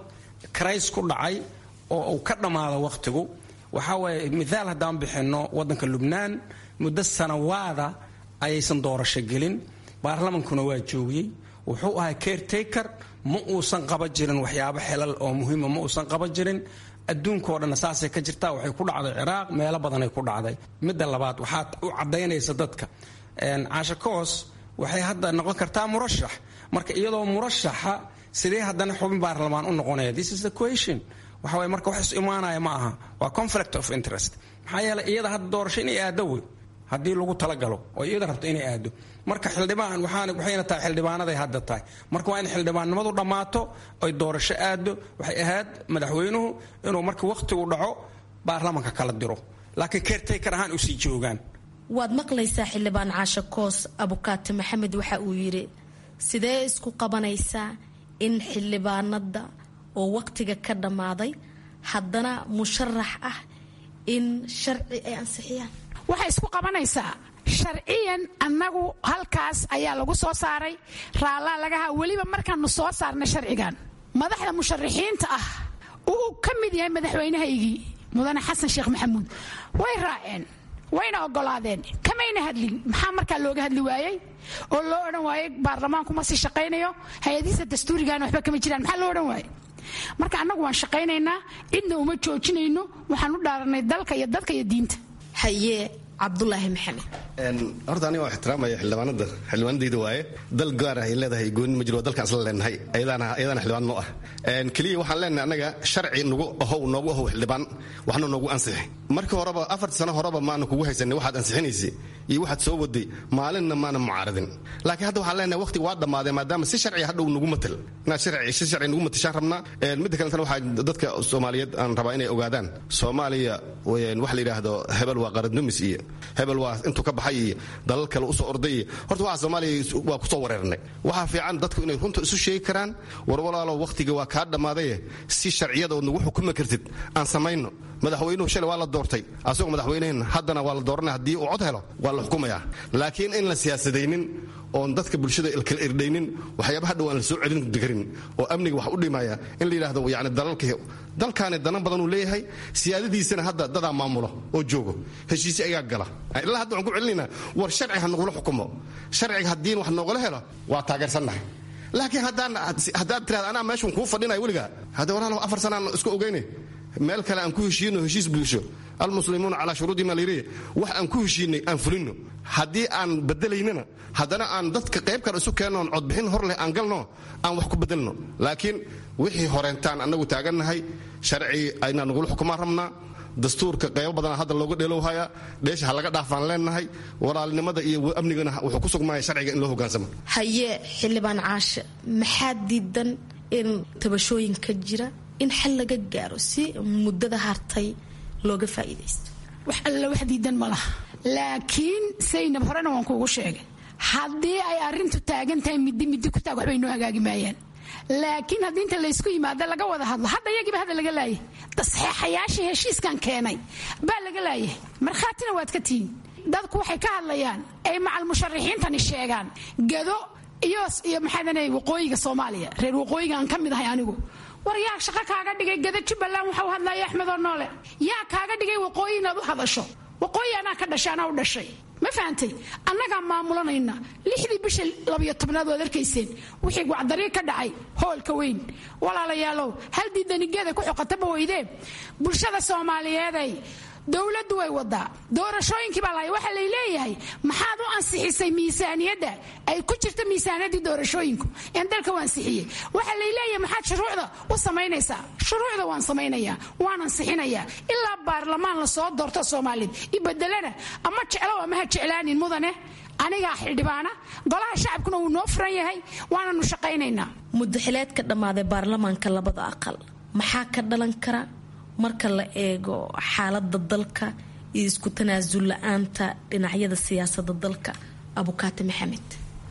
karays ku dhacay oo uu ka dhammaado wakhtigu waxaa waaye mithaal haddaan bixinno waddanka lubnaan muddo sanawaada ayaysan doorasho gelin baarlamankuna waa joogiyey wuxuu ahaa caretaker ma uusan qaba jirin waxyaabo xelal oo muhiima ma uusan qaba jirin adduunkao dhanna saasay ka jirtaa waxay ku dhacday ciraaq meelo badanay ku dhacday midda labaad waxaad u caddaynaysa dadka caasha koos waxay hadda noqon kartaa murashax marka iyadoo murashaxa sidee haddana xubin baarlamaan u noqonaya this is the question waxa waye marka wax is imaanaya ma aha waa conflict of interest maxaa yeelay iyada hadda doorasho inay aado wey haddii lagu talagalo oo iyada rabto inay aado marka xildhibaan waxayna tahay xildhibaanaday hadda tahay marka waa in xildhibaannimadu dhammaato oy doorasho aado waxay ahayd madaxweynuhu inuu marka wakhtigu dhaco baarlamanka kala diro laakiin caretaker ahaan usii joogaan waad maqlaysaa xildhibaan caasho koos abukaati maxamed waxa uu yidhi sidee isku qabanaysaa in xildhibaanada oo wakhtiga ka dhammaaday haddana musharax ah in sharci ay ansixiyaan waxay isku qabanaysaa sharciyan annagu halkaas ayaa lagu soo saaray raallaa lagaha weliba markaanu soo saarnay sharcigan madaxda musharaxiinta ah uu ka mid yahay madaxweynahaygii mudane xasan sheekh maxamuud way raaceen wayna ogolaadeen kamayna hadlin maxaa markaa looga hadli waayey oo loo odhan waayey baarlamaanku ma sii shaqaynayo hay-adihiisa dastuurigaana waxba kama jiraan maxaa loo odhan waayey marka annagu waan shaqaynaynaa cidna uma joojinayno waxaan u dhaaranay dalka iyo dadka iyo diinta haye cabdulaahi maxamed horta aniga waa ixtiraamaya xildhibaanada xildhibaanadayda waaye dal gaar ah ay leedahay gooni ma jiro waa dalkaan isla leenahay ayadaana ayadaana xildhibaan noo ah keliya waxaan leenahay annaga sharci nagu ahow noogu ahow xildhibaan waxna noogu ansixi markii horeba afartii sano horeba maana kugu haysanay waxaad ansixinaysay iyo waxaad soo waday maalinna maana mucaaradin laakiin hadda waxaan leenahay waqtiga waa dhammaaday maadaama si sharci hadhow nagu matal inaad sharci si sharci nagu matashaan rabnaa midda kalentana waxaa dadka soomaaliyeed aan rabaa inay ogaadaan soomaaliya wax la yidhaahdo hebel waa qaradnumis iyo hebel waa intuu ka baxay iyo dalal kale usoo orday iyo horta waxa soomaaliya waa kusoo wareernay waxaa fiican dadku inay runta isu sheegi karaan war walaalo waqtiga waa kaa dhammaadaye si sharciyada ood nagu xukumi kartid aan samayno madaxweynuhu shalay waa la doortay asagoo madaxweynehen haddana waa la dooranaya haddii uu cod helo waa la xukumayaa laakiin in la siyaasadaynin oon dadka bulshada kala irdhaynin waxyaaba hadhow aan la soo celin karin oo amniga wax u dhimaya in la yidhahdo yani dalalka dalkaani danan badanuu leeyahay siyaadadiisana hadda dadaa maamulo oo joogo heshiisyo ayaa gala ilaa hadda waxaan ku celinaynaa war sharci ha nagula xukumo sharciga haddiin wax noogala helo waa taageersannahay laakiin haddaad tirahda anaa meeshan kuu fadhinaya weligaa hadda walaalow afar sanaan isku ogeyne meel kale aan ku heshiino heshiis bulsho almuslimuuna calaa shuruudi maliriya wax aan ku heshiinay aan fulino haddii aan bedelaynana haddana aan dadka qayb kale isu keennoon codbixin hor leh aan galno aan wax ku bedelno laakiin wixii horeentaan annagu taagannahay sharci aynaa nagula xukumaan rabnaa dastuurka qaybo badana hadda looga dheelowhaya dheesha ha laga dhaafaan leenahay walaalnimada iyo amnigana wuxuu ku sugmaya sharciga in loo hogaansamo haye xildhibaan caashe maxaa diidan in tabashooyinka jira in xal laga gaaro si muddada hartay looga faa'iidaysto wax alla wax diidan ma laha laakiin saynab horena waan kuugu sheegay haddii ay arrintu taagan tahay middi middi ku taag waxbay noo hagaagi maayaan laakiin haddii inta laysku yimaado laga wada hadlo hadda iyagiiba hadda laga laayay saxeexayaashii heshiiskan keenay baa laga laayay markhaatina waad ka tihiin dadku waxay ka hadlayaan ay macal musharaxiintani sheegaan gado iyo iyo maxaadanay waqooyiga soomaaliya reer waqooyiga aan ka mid ahay anigu war yaa shaqo kaaga dhigay gada jubbaland waxau hadlaya axmedoo noole yaa kaaga dhigay waqooyi inaad u hadasho waqooyi anaa ka dhashay anaa u dhashay ma fahantay annagaa maamulanayna lixdii bisha labiyo tobnaad waad arkayseen wixii wacdarii ka dhacay hoolka weyn walaalayaalow hal diidanigeeda ku xoqataba weydee bulshada soomaaliyeeday dowladdu way wadaa doorashooyinkii baa lahay waxaa lay leeyahay maxaad u ansixisay miisaaniyadda ay ku jirta miisaaniyaddii doorashooyinku een dalka u ansixiyey waxaa lay leeyahay maxaad shuruucda u samaynaysaa shuruucda waan samaynayaa waan ansixinayaa ilaa baarlamaan la soo doorto soomaaliyed ibedelana ama jeclow ama ha jeclaanin mudane anigaa xildhibaana golaha shacabkuna wuu noo furan yahay waananu shaqaynaynaa muddaxileed ka dhammaaday baarlamaanka labada aqal maxaa ka dhalan kara marka la eego xaalada dalka iyo isku tanaasul la-aanta dhinacyada siyaasada dalka abukaati maxamed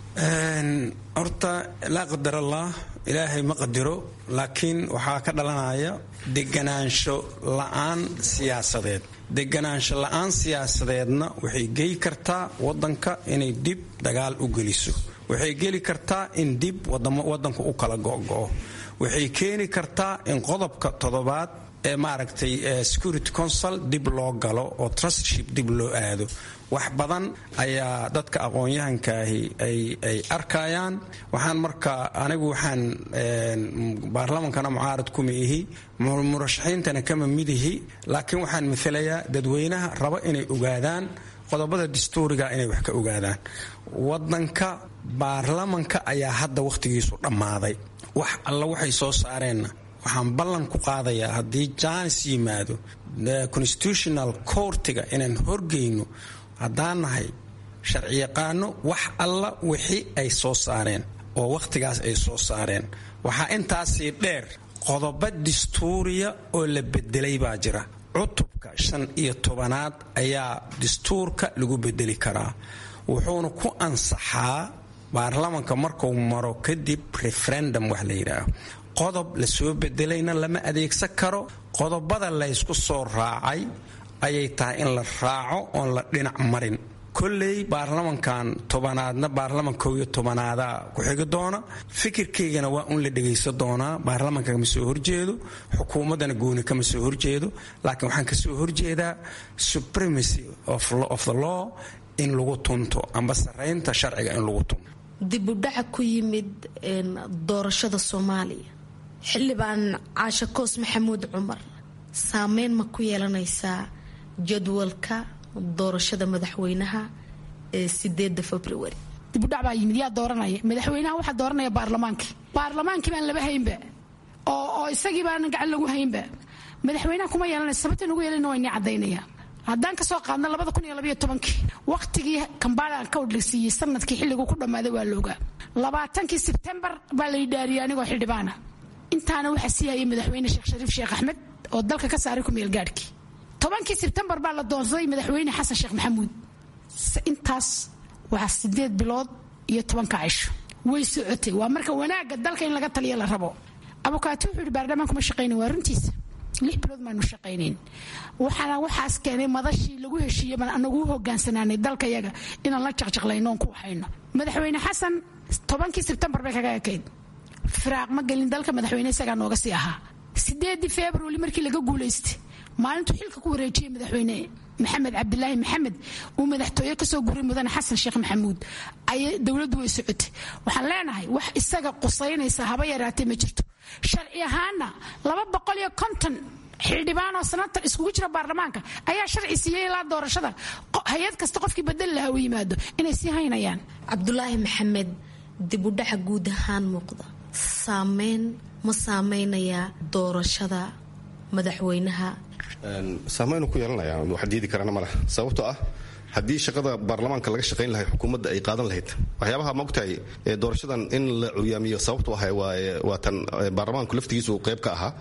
horta laa qadar allah ilaahay ma qadiro laakiin waxaa ka dhalanaya deganaansho la-aan siyaasadeed deganaansho la-aan siyaasadeedna waxay geli kartaa wadanka inay dib dagaal u geliso waxay geli kartaa in dib wadanku u kala go'go'o waxay keeni kartaa in qodobka toddobaad ee maaragtay security council dib loo galo oo trustship dib loo aado wax badan ayaa dadka aqoon-yahankaahi ay arkayaan waxaan marka anigu waxaan baarlamankana mucaarad kuma ihi murashaxiintana kama midihi laakiin waxaan maalayaa dadweynaha raba inay ogaadaan qodobada dastuuriga inay wax ka ogaadaan wadanka baarlamanka ayaa hadda wakhtigiisu dhammaaday wax alla waxay soo saareenna waxaan ballan ku qaadayaa haddii jaanis yimaado constitutional courtiga inaan horgeyno haddaan nahay sharciyaqaano wax alla wixii ay soo saareen oo wakhtigaas ay soo saareen waxaa intaasii dheer qodobo dastuuriya oo la bedelay baa jira cutubka shan iyo tobanaad ayaa dastuurka lagu bedeli karaa wuxuuna ku ansaxaa baarlamanka markuu maro kadib referendum wax la yidhaaho qodob lasoo bedelayna lama adeegsan karo qodobada laysku soo raacay ayay tahay in la raaco oon la dhinac marin kolley baarlamankan tobanaadna baarlaman kow iyo tobanaada ku xigi doona fikirkaygana waa un la dhegaysan doonaa baarlamanka kama soo horjeedo xukuumaddana gooni kama soo horjeedo laakiin waxaan kasoo horjeedaa supremacy of the law in lagu tunto amba saraynta sharciga in lagu tunto dibudhaca ku yimid doorashada soomaaliya xildhibaan caashe koos maxamuud cumar saameyn ma ku yeelanaysaa jadwalka doorashada madaxweynaha ee sideeda februari dibudhac baa yimid yaa dooranaya madaxweynaha waxaa dooranaya baarlamaankii baarlamaankii baan laba haynba oo oo isagii baan gacan lagu haynba madaxweynaha kuma yeelanaysa sababta nagu yeelana waa inii caddaynaya haddaan kasoo qaadno labada kun iyo labaiyo tobankii wakhtigii kambaala ka odhegsiiyey sanadkii xilligu ku dhammaaday waa loogaa labaatankii sebtembar baa la yidhaariyay anigoo xildhibaana intaana waxaa sii hayay madaxweyne sheekh shariif sheekh axmed oo dalka ka saaray ku meelgaadhkii tobankii sebtembar baa la doonsaday madaxweyne xasan sheekh maxamuud intaas waa sideed bilood iyo tobanka cisho way socotay waa marka wanaagga dalka in laga taliya la rabo abukaati wuxuu yidhi baarlamaan kuma shaqaynin waa runtiisa lix bilood maanu shaqaynayn waxaana waxaas keenay madashii lagu heshiiyey baan anagu u hogaansanaanay dalka yaga inaan la jaqjaqlayno oon ku waxayno madaxweyne xasan tobankii sebtembar bay kaga ekayd firaaq ma gelin dalka madaxweyne isagaa nooga sii ahaa sideedii februari markii laga guulaystay maalintuu xilka ku wareejiyey madaxweyne maxamed cabdilaahi maxamed uu madaxtooye kasoo guray mudane xasan sheekh maxamuud ayay dowladdu way socotay waxaan leenahay wax isaga qusaynaysa haba yaraatee ma jirto sharci ahaana laba boqol iyo konton xildhibaan oo sanatar iskugu jira baarlamaanka ayaa sharci siiyey ilaa doorashada hay-ad kasta qofkii badali lahaa u yimaado inay sii haynayaan cabdulaahi maxamed dibudhaca guud ahaan muuqda saameyn ma saameynayaa doorashada madaxweynaha saameynu ku yeelanaya wax diidi karana maleh sababtoo ah haddii shaqada baarlamaanka laga shaqayn lahay xukuumadda ay qaadan lahayd waxyaabaha maogtahay doorashadan in la curyaamiyo sababtu ah waa tan baarlamaanku laftigiisu qayb ka ahaa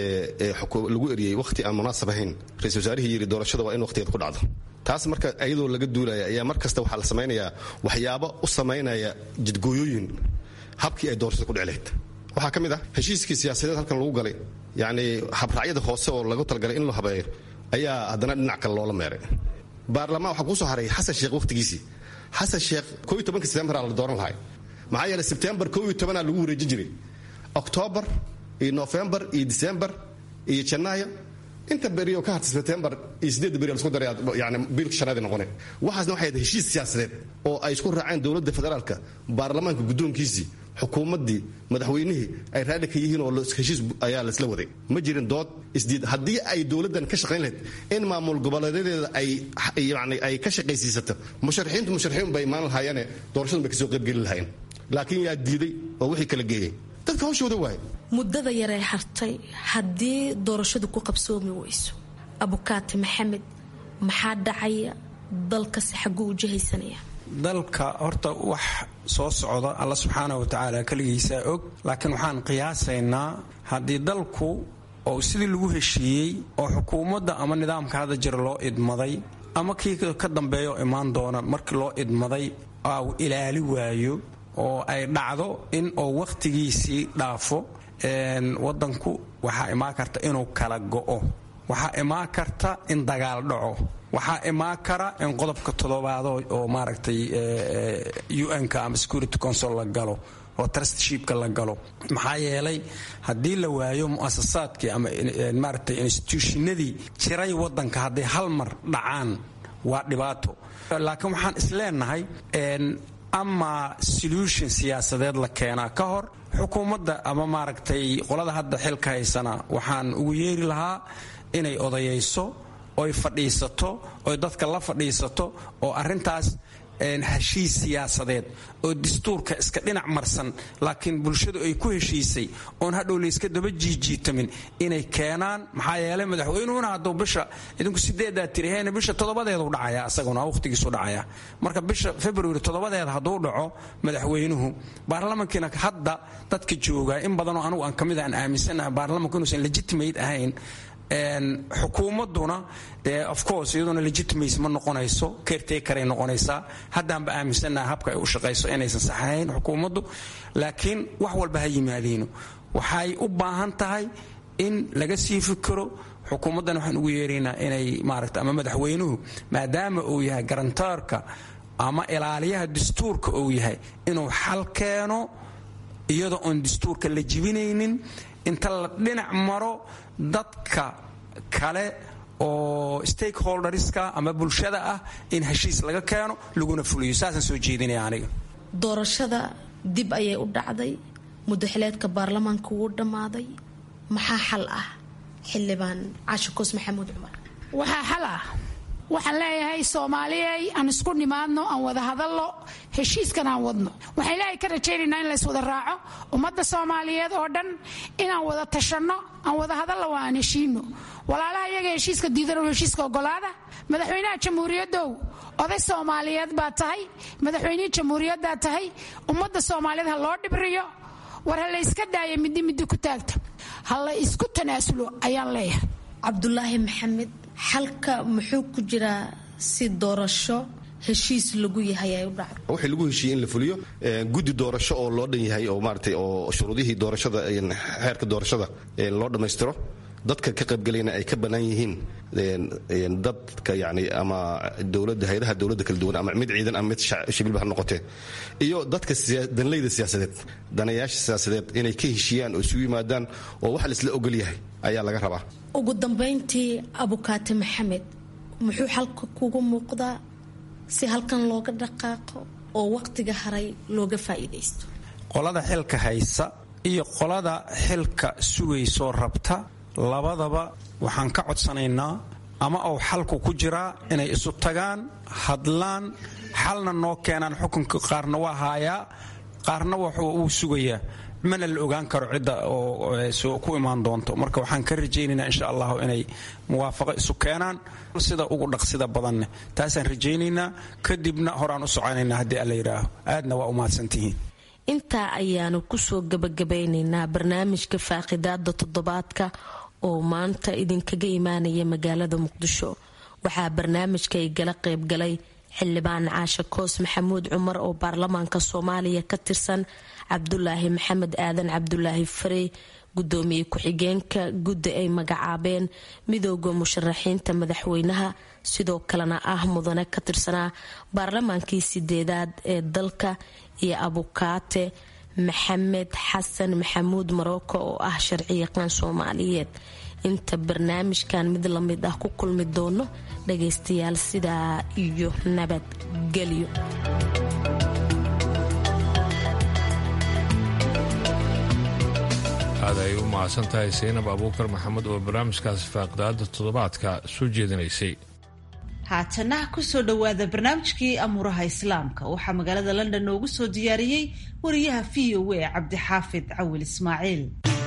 lagu eriyey wakhti aan munaasab ahayn ra-isul wasaarihii yidhi doorashada waa in wakhtigeed ku dhacdo taas marka iyadoo laga duulaya ayaa mar kasta waxaa la samaynayaa waxyaabo u samaynaya jidgooyooyin habkii ay doorashada ku dhici lahayd waxaa ka mid ah heshiiskii siyaasadeed halkan lagu galay yacni habraacyada hoose oo lagu talagalay in loo habeeyo ayaa haddana dhinac kale loola meeray baarlamaan waxaa kuusoo haray xasan sheekh wakhtigiisii xasan sheekh koo iyo tobanka sebtembaraa la dooran lahay maxaa yeeley sebtembar koo iyo tobanaa lagu wareejin jiray oktoobar iyo nofembar iyo disembar iyo janaayo inta berioo ka hartay sebtembar iyo sideedda beri lasku daray yani biilka shanaadi noqone waxaasna waxay ahayd heshiis siyaasadeed oo ay isku raaceen dowladda federaalka baarlamaanka guddoonkiisii xukuumaddii madaxweynihii ay raadhi ka yihiin oo heshiis ayaa laisla waday ma jirin dood isdiid haddii ay dowladdan ka shaqayn lahayd in maamul goboleedadeeda ay yani ay ka shaqaysiisato musharaxiintu musharaxiin bay imaan lahaayeene doorashadun bay kasoo qaybgeli lahaayeen laakiin yaa diiday oo wixii kala geeyey dadka hawshooda waay muddada yaree hartay haddii doorashadu ku qabsoomi weyso abukaati maxamed maxaa dhacaya dalkasi xagguu u jihaysanaya dalka horta wax soo socda alla subxaana wa tacaala keligiisaa og laakiin waxaan qiyaasaynaa haddii dalku oo sidii lagu heshiiyey oo xukuumadda ama nidaamka hadda jira loo idmaday ama kii ka dambeeyo imaan doona markii loo idmaday au ilaali waayo oo ay dhacdo in oo wakhtigiisii dhaafo wadanku waxaa imaan karta inuu kala go'o waxaa imaan karta in dagaal dhaco waxaa imaan kara in qodobka toddobaado oo maaragtay un-ka ama security council la galo oo trustshipka la galo maxaa yeelay haddii la waayo mu'asasaadkii ama maaragtay instituushinadii jiray waddanka hadday hal mar dhacaan waa dhibaato laakiin waxaan isleenahay ama solution siyaasadeed la keenaa ka hor xukuumadda ama maaragtay qolada hadda xilka haysana waxaan ugu yeeri lahaa inay odayayso oy fadhiisato oy dadka la fadhiisato oo arrintaas heshiis siyaasadeed oo dastuurka iska dhinac marsan laakiin bulshadu ay ku heshiisay oon hadhow layska daba jiijiitamin inay keenaan maxaa yeelay madaxweynuhuna hadduu bisha idinku sideedaa tiriheen bisha toddobadeedu dhacaya asaguna waqhtigiisu dhacaya marka bisha february toddobadeeda hadduu dhaco madaxweynuhu baarlamankiina hadda dadka jooga in badanoo anugu aan kamid aan aaminsanaha baarlamanku inuusan legitimate ahayn xukuumaduna of course iyaduna legitimace ma noqonayso caretakeray noqonaysaa haddaanba aaminsannaha habka ay u shaqayso inaysan saxahayn xukuumaddu laakiin wax walba ha yimaadiino waxay u baahan tahay in laga sii fikiro xukuumaddan waxaan ugu yeeraynaa inay maarata ama madaxweynuhu maadaama uu yahay garantaarka ama ilaaliyaha dastuurka uu yahay inuu xal keeno iyadoo oon dastuurka la jibinaynin inta la dhinac maro dadka kale oo stakeholderska ama bulshada ah in heshiis laga keeno laguna fuliyo saasaan soo jeedinaya aniga doorashada dib ayay u dhacday mudaxileedka baarlamaanka wuu dhammaaday maxaa xal ah xildhibaan cashe koos maxamuud cumar waxaa xal ah waxaan leeyahay soomaaliyey aan isku nimaadno aan wada hadalno heshiiskan aan wadno waxaan ilaahay ka rajaynaynaa in lays wada raaco ummadda soomaaliyeed oo dhan inaan wada tashanno aan wada hadalno waa aan heshiino walaalaha iyaga heshiiska diidan heshiiska ogolaada madaxweynaha jamhuuriyadow oday soomaaliyeed baa tahay madaxweynihii jamhuuriyaddaa tahay ummadda soomaaliyeed ha loo dhibriyo war ha la yska daaya middi middi ku taagta ha la isku tanaasulo ayaan leeyahay cabdulaahi maxamed xalka muxuu ku jiraa si doorasho heshiis lagu yahay ay u dhacdo wixii lagu heshiiyey in la fuliyo guddi doorasho oo loo dhan yahay oo maaratay oo shuruudihii doorashada xeerka doorashada loo dhammaystiro dadka ka qaybgalayna ay ka bannaan yihiin dadka yani ama dowladda hay-adaha dowladda kala duwan ama mid ciidan ama mid shibilba ha noqotee iyo dadka danleyda siyaasadeed danayaasha siyaasadeed inay ka heshiiyaan oo isugu yimaadaan oo wax laisla ogol yahay ayaa laga rabaa ugu dambayntii abukaate maxamed muxuu xalka kugu muuqdaa si halkan looga dhaqaaqo oo waqtiga haray looga faa'iidaysto qolada xilka haysa iyo qolada xilka sugaysoo rabta labadaba waxaan ka codsanaynaa ama uu xalku ku jiraa inay isu tagaan hadlaan xalna noo keenaan xukunka qaarna waa haayaa qaarna wuxuu uu sugayaa mana la ogaan karo cidda oo ku imaan doonto marka waxaan ka rajaynaynaa insha allahu inay muwaafaqo isu keenaan sida ugu dhaqsida badanne taasaan rajaynaynaa kadibna horaan u soconaynaa haddii alla yidhaaho aadna waa u mahadsantihiin intaa ayaanu kusoo gabagabeynaynaa barnaamijka faaqidaada toddobaadka oo maanta idinkaga imaanaya magaalada muqdisho waxaa barnaamijka ay gala qaybgalay xildhibaan caashe koos maxamuud cumar oo baarlamaanka soomaaliya ka tirsan cabdulaahi maxamed aadan cabdulaahi farey gudoomiye ku-xigeenka guddi ay magacaabeen midooda musharaxiinta madaxweynaha sidoo kalena ah mudane ka tirsanaa baarlamaankii sideedaad ee dalka iyo abukaate maxamed xasan maxamuud maroko oo ah sharciyaqaan soomaaliyeed inta barnaamijkan mid lamid ah ku kulmi doono dhagaystayaal sidaa iyo nabadgelyo aad ay u mahadsan tahay saynab abuukar maxamed oo barnaamijkaasi faaqidaada toddobaadka soo jeedinaysay haatana kusoo dhowaada barnaamijkii amuuraha islaamka waxaa magaalada london noogu soo diyaariyey wariyaha v o a cabdixaafid cawil ismaaciil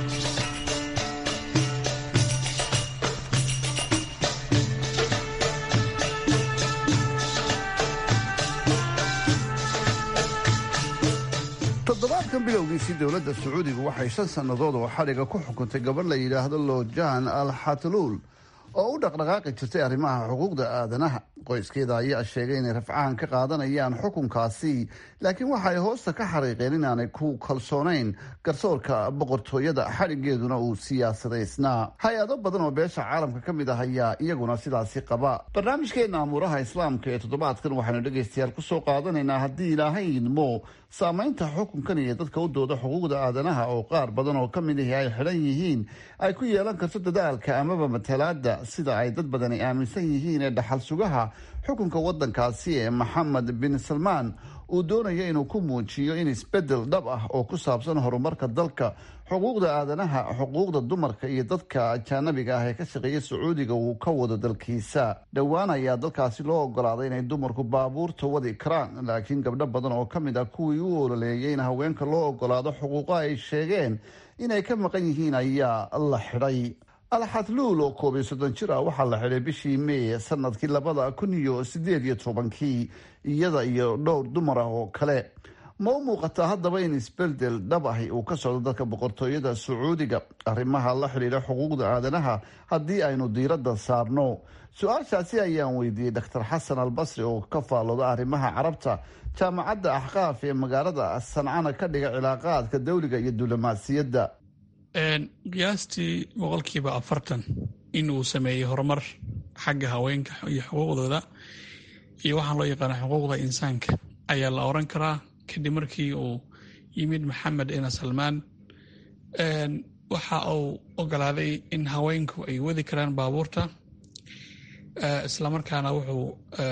toddobaadkan bilowgiisii dowladda sacuudiga waxay shan sannadood oo xadhiga ku xukuntay gabadh la yidhaahdo loojan al xatluul oo u dhaqdhaqaaqi jirtay arrimaha xuquuqda aadanaha qoyskeeda ayaa sheegay inay rafcahan ka qaadanayaan xukunkaasi laakiin waxaay hoosta ka xariiqeen inaanay ku kalsoonayn garsoorka boqortooyada xadhigeeduna uu siyaasadaysnaa hay-ado badan oo beesha caalamka ka mid ah ayaa iyaguna sidaasi qaba barnaamijkeena amuuraha islaamka ee toddobaadkan waxaanu dhegaystayaal kusoo qaadanaynaa haddii ilaahay idmo saameynta xukunkan iyo dadka u dooda xuquuqda aadanaha oo qaar badan oo ka mid ahi ay xidhan yihiin ay ku yeelan karto dadaalka amaba matalaada sida ay dad badani aaminsan yihiin ee dhaxal sugaha xukunka wadankaasi ee maxamed bin salmaan uu doonaya inuu ku muujiyo in isbedel dhab ah oo ku saabsan horumarka dalka xuquuqda aadanaha xuquuqda dumarka iyo dadka ajaanabiga ah ee ka shaqeeya sacuudiga uu ka wado dalkiisa dhowaan ayaa dalkaasi loo ogolaaday inay dumarku baabuurta wadi karaan laakiin gabdho badan oo ka mid ah kuwii u ololeeyay in haweenka loo ogolaado xuquuqo ay sheegeen inay ka maqan yihiin ayaa la xidhay alxadluul oo koob iyo soddon jir ah waxaa la xidhay bishii meey sanadkii labada kun iyo sideed iyo tobankii iyada iyo dhowr dumar ah oo kale ma u muuqataa haddaba in isbeldel dhab ahi uu ka socdo dalka boqortooyada sacuudiga arrimaha la xidhiidha xuquuqda aadanaha haddii aynu diiradda saarno su-aashaasi ayaan weydiiyey doctor xasan albasri oo ka faallooda arrimaha carabta jaamacadda axqaaf ee magaalada sancana ka dhiga cilaaqaadka dawliga iyo diblomaasiyadda qiyaastii boqolkiiba afartan in uu sameeyey horumar xagga haweenka iyo xuquuqdooda iyo waxaan loo yaqaana xuquuqda insaanka ayaa la oran karaa kadib markii uu yimid maxamed ina salmaan waxa uu ogolaaday in haweenku ay wadi karaan baabuurta islamarkaana wuxuu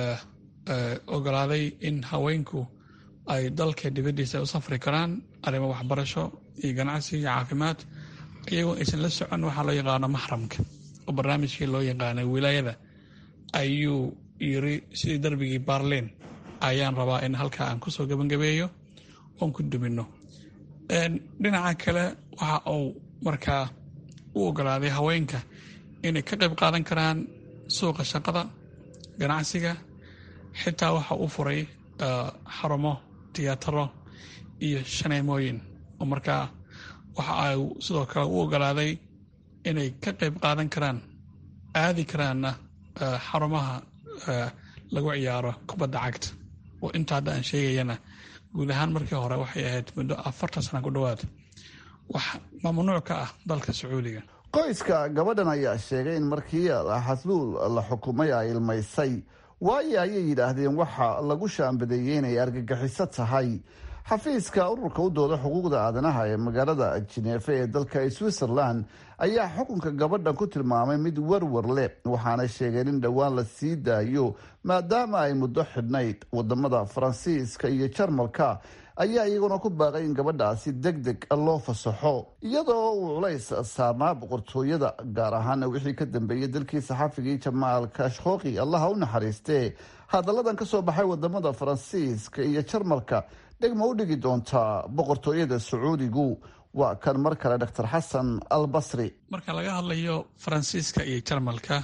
ogolaaday in haweenku ay dalka dibaddiisa u safri karaan arrimo waxbarasho iyo ganacsi iyo caafimaad iyagoo aysan la socon waxaa loo yaqaano maxramka oo barnaamijkii loo yaqaanay wilaayada ayuu yiri sidii darbigii baarliin ayaan rabaa in halkaa aan kusoo gebangabeeyo oon ku dumino dhinaca kale waxa uu markaa u ogolaaday haweenka inay ka qayb qaadan karaan suuqa shaqada ganacsiga xitaa waxa uu furay xarumo tiyaataro iyo shaneemooyin oo markaa waxa ay sidoo kale u ogolaaday inay ka qayb qaadan karaan aadi karaanna xarumaha lagu ciyaaro kubadda cagta oo inta hadda aan sheegayana guud ahaan markii hore waxay ahayd muddo afartan sana ku dhowaad wax mamnuuc ka ah dalka sacuudiga qoyska gabadhan ayaa sheegay in markii xasluul la xukumay ay ilmaysay waayo ayay yidhaahdeen waxa lagu shaambadeeyey inay argagixiso tahay xafiiska ururka u dooda xuquuqda aadanaha ee magaalada jineefe ee dalka switzerland ayaa xukunka gabadhan ku tilmaamay mid warwar leh waxaana sheegeen in dhowaan la sii daayo maadaama ay muddo xidhnayd wadamada faransiiska iyo jarmalka ayaa iyaguna ku baaqay in gabadhaasi deg deg loo fasaxo iyadoo uu culays saarnaa boqortooyada gaar ahaana wixii ka dambeeyay dalkii saxafigii jamaal kashkhoqi allaha u naxariistee hadalladan kasoo baxay wadamada faransiiska iyo jarmalka dhegma u dhigi doontaa boqortooyada sacuudigu waa kan mar kale doctor xasan albasri marka laga hadlayo faransiiska iyo jarmalka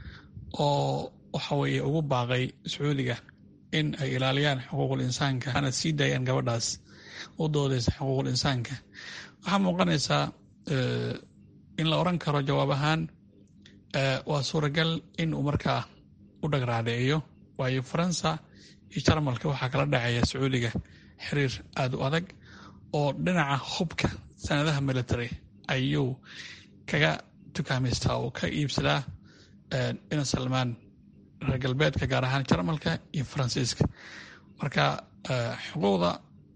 oo waxa weeye ugu baaqay sacuudiga in ay ilaaliyaan xuquuqul insaanka ana sii daayaan gabadhaas u doodeysa xuquuqul insaanka waxaa muuqanaysaa in la oran karo jawaab ahaan waa suuragal in uu markaa u dhagraadiciyo waayo faransa iyo jarmalka waxaa kala dhaceeya sacuudiga xiriir aada u adag oo dhinaca hubka sanadaha military ayuu kaga tukaamaystaa oo ka iibsadaa ina salmaan reer galbeedka gaar ahaan jarmalka iyo faransiiska marka xuquuqda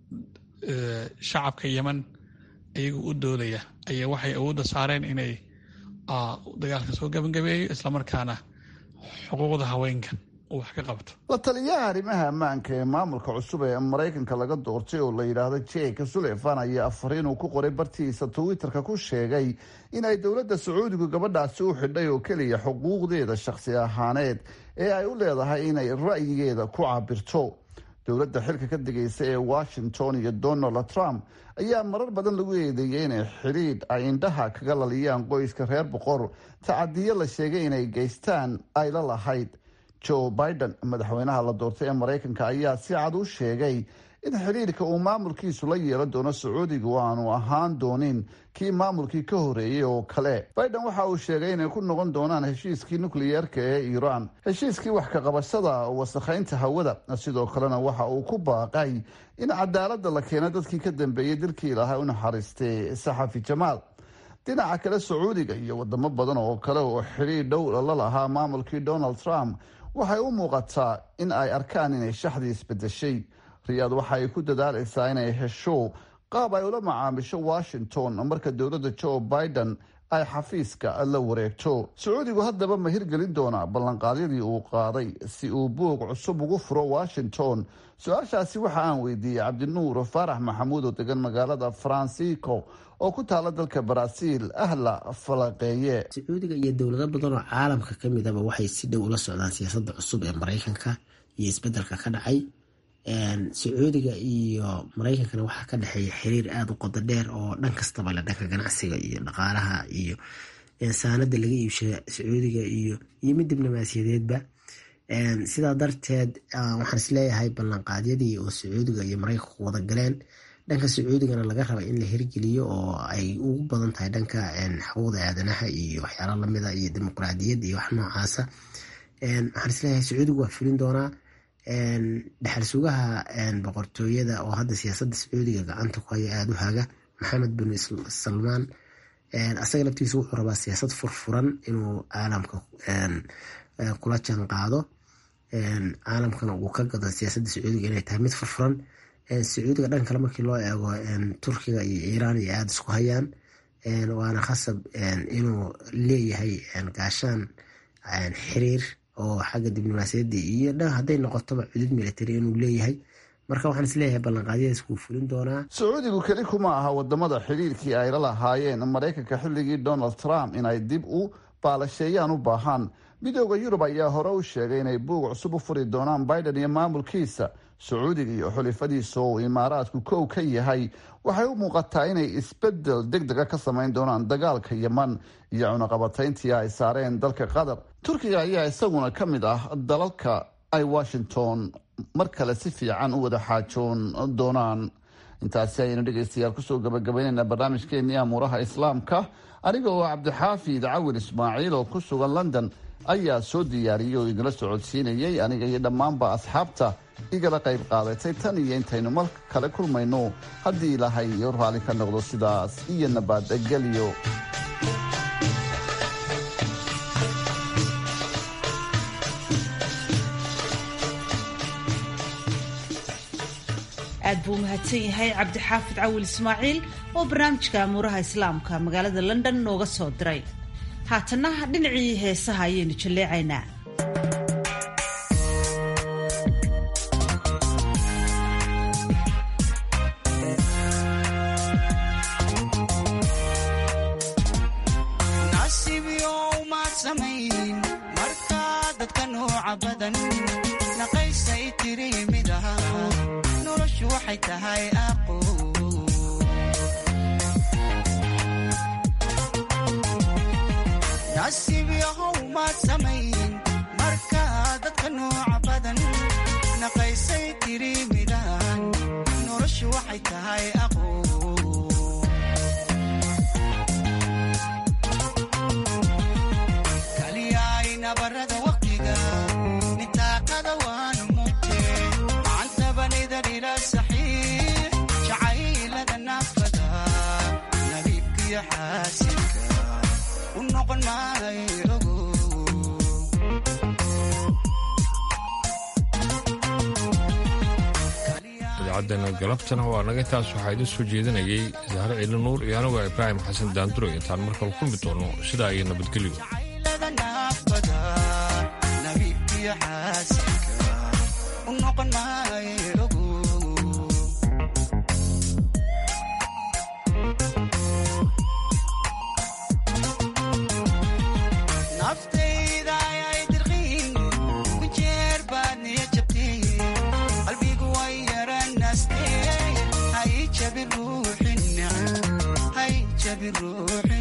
shacabka yeman iyagu u doodaya ayaa waxay awoodda saareen inay dagaalka soo gabangabeeyo islamarkaana xuquuqda haweenka wax ka qabto la taliyaha arrimaha ammaanka ee maamulka cusub ee maraykanka laga doortay oo la yidhaahdo jeka suleyfan ayaa afariin uu ku qoray bartiisa twitterka ku sheegay in ay dowladda sacuudigu gabadhaasi u xidhay oo keliya xuquuqdeeda shakhsi ahaaneed ee ay u leedahay inay ra'yigeeda ku cabirto dowladda xilka ka digaysa ee washington iyo donald trump ayaa marar badan lagu eedeeyay inay xidhiidh ay indhaha kaga laliyaan qoyska reer boqor tacadiyo la sheegay inay geystaan ay la lahayd joe biden madaxweynaha la doortay ee maraykanka ayaa si cad u sheegay in xidhiirka uu maamulkiisu la yeelan doono sacuudiga oo aanu ahaan doonin kii maamulkii ka horeeyey oo kale biden waxa uu sheegay inay ku noqon doonaan heshiiskii nukliyeerka ee iiraan heshiiskii wax ka qabashada wasakhaynta hawada sidoo kalena waxa uu ku baaqay in cadaalada la keeno dadkii ka dambeeyey dilkii ilaahay u naxariistay saxafi jamaal dhinaca kale sacuudiga iyo wadamo badan oo kale oo xidhiir dhow la lahaa maamulkii donald trump waxay u muuqataa in ay arkaan inay shaxdii isbedeshay riyaad waxa ay ku dadaalaysaa inay hesho qaab ay ula macaamisho washington marka dowladda joe biden ay xafiiska la wareegto sacuudigu haddaba ma hirgelin doonaa ballanqaadyadii uu qaaday si uu buog cusub ugu furo washington su-aashaasi waxa aan weydiiyey cabdinuur faarax maxamuud oo degan magaalada francisco oo ku taala dalka baraaziil ahla falaqeeye sacuudiga iyo dowlado badan oo caalamka ka midaba waxay si dhow ula socdaan siyaasadda cusub ee maraykanka iyo isbedelka ka dhacay sacuudiga iyo maraykankana waxaa ka dhexeeya xiriir aada u qodo dheer oo dhan kastaba le dhanka ganacsiga iyo dhaqaalaha iyo saanada laga iibsha sacuudiga iyo iyo mid diblomaasiyadeedba sidaa darteed waxaan isleeyahay ballanqaadyadii oo sacuudiga iyo maraykanku wada galeen dhanka sacuudigana laga raba in la hirgeliyo oo ay ugu badan tahay dhanka xuquuqda aadanaha iyo waxyaala lamida iyo dimuqraadiyad iyo wax noocaasa waxaan isleeyahay sacuudigu waa fulin doonaa dhexal sugaha boqortooyada oo hadda siyaasada sacuudiga gacanta ku haya aada u haga maxamed bin salmaan asaga laftiisa wuxuu rabaa siyaasad furfuran inuu caalamka kula jaan qaado caalamkana uu ka gado siyaasada sacuudiga inay tahay mid furfuran sacuudiga dhan kale markii loo eego turkiga iyo iiraan iyo aada isku hayaan waana khasab inuu leeyahay gaashaan xiriir oo xagga diblomaasiyadda iyo dhan hadday noqotoba cudud military inuu leeyahay marka waxaan isleeyahay ballanqaadyadaas wuu fulin doonaa sacuudigu keli kuma aha wadamada xidhiirkii ay la lahaayeen maraykanka xilligii donald trump inay dib u baalasheeyaan u baahaan midooda yurub ayaa hore u sheegay inay buug cusub u furi doonaan biden iyo maamulkiisa sacuudiga iyo xulifadiisa oo uu imaaraadku kow ka yahay waxay u muuqataa inay isbedel deg dega ka samayn doonaan dagaalka yeman iyo cunaqabatayntii ay saareen dalka qatar turkiga ayaa isaguna ka mid ah dalalka ay washington mar kale si fiican u wada xaajoon doonaan intaasi ayaynu dhegeystayaal kusoo gabagabaynaynaa barnaamijkeenii amuuraha islaamka aniga oo cabdixaafid cawin ismaaciil oo ku sugan london ayaa soo diyaariyey oo idinla socodsiinayay aniga iyo dhammaanba asxaabta igala qayb qaadatay tan iyo intaynu mar kale kulmayno haddii ilaahay iyo raalli ka noqdo sidaas iyo nabadgelyo aad buu umahadsan yahay cabdixaafid cawil ismaaciil oo barnaamijka amuuraha islaamka magaalada london nooga soo diray haatanna dhinacii heesaha ayaynu jalleecaynaa idaacaddeena galabtana waa naga taas waxaa idin soo jeedinayay sahre ciili nuur iyo anigoo ibraahim xasan daanduro intaan markale kulmi doono sidaa iyo nabadgelyo ruuxina hay jabi ruuxi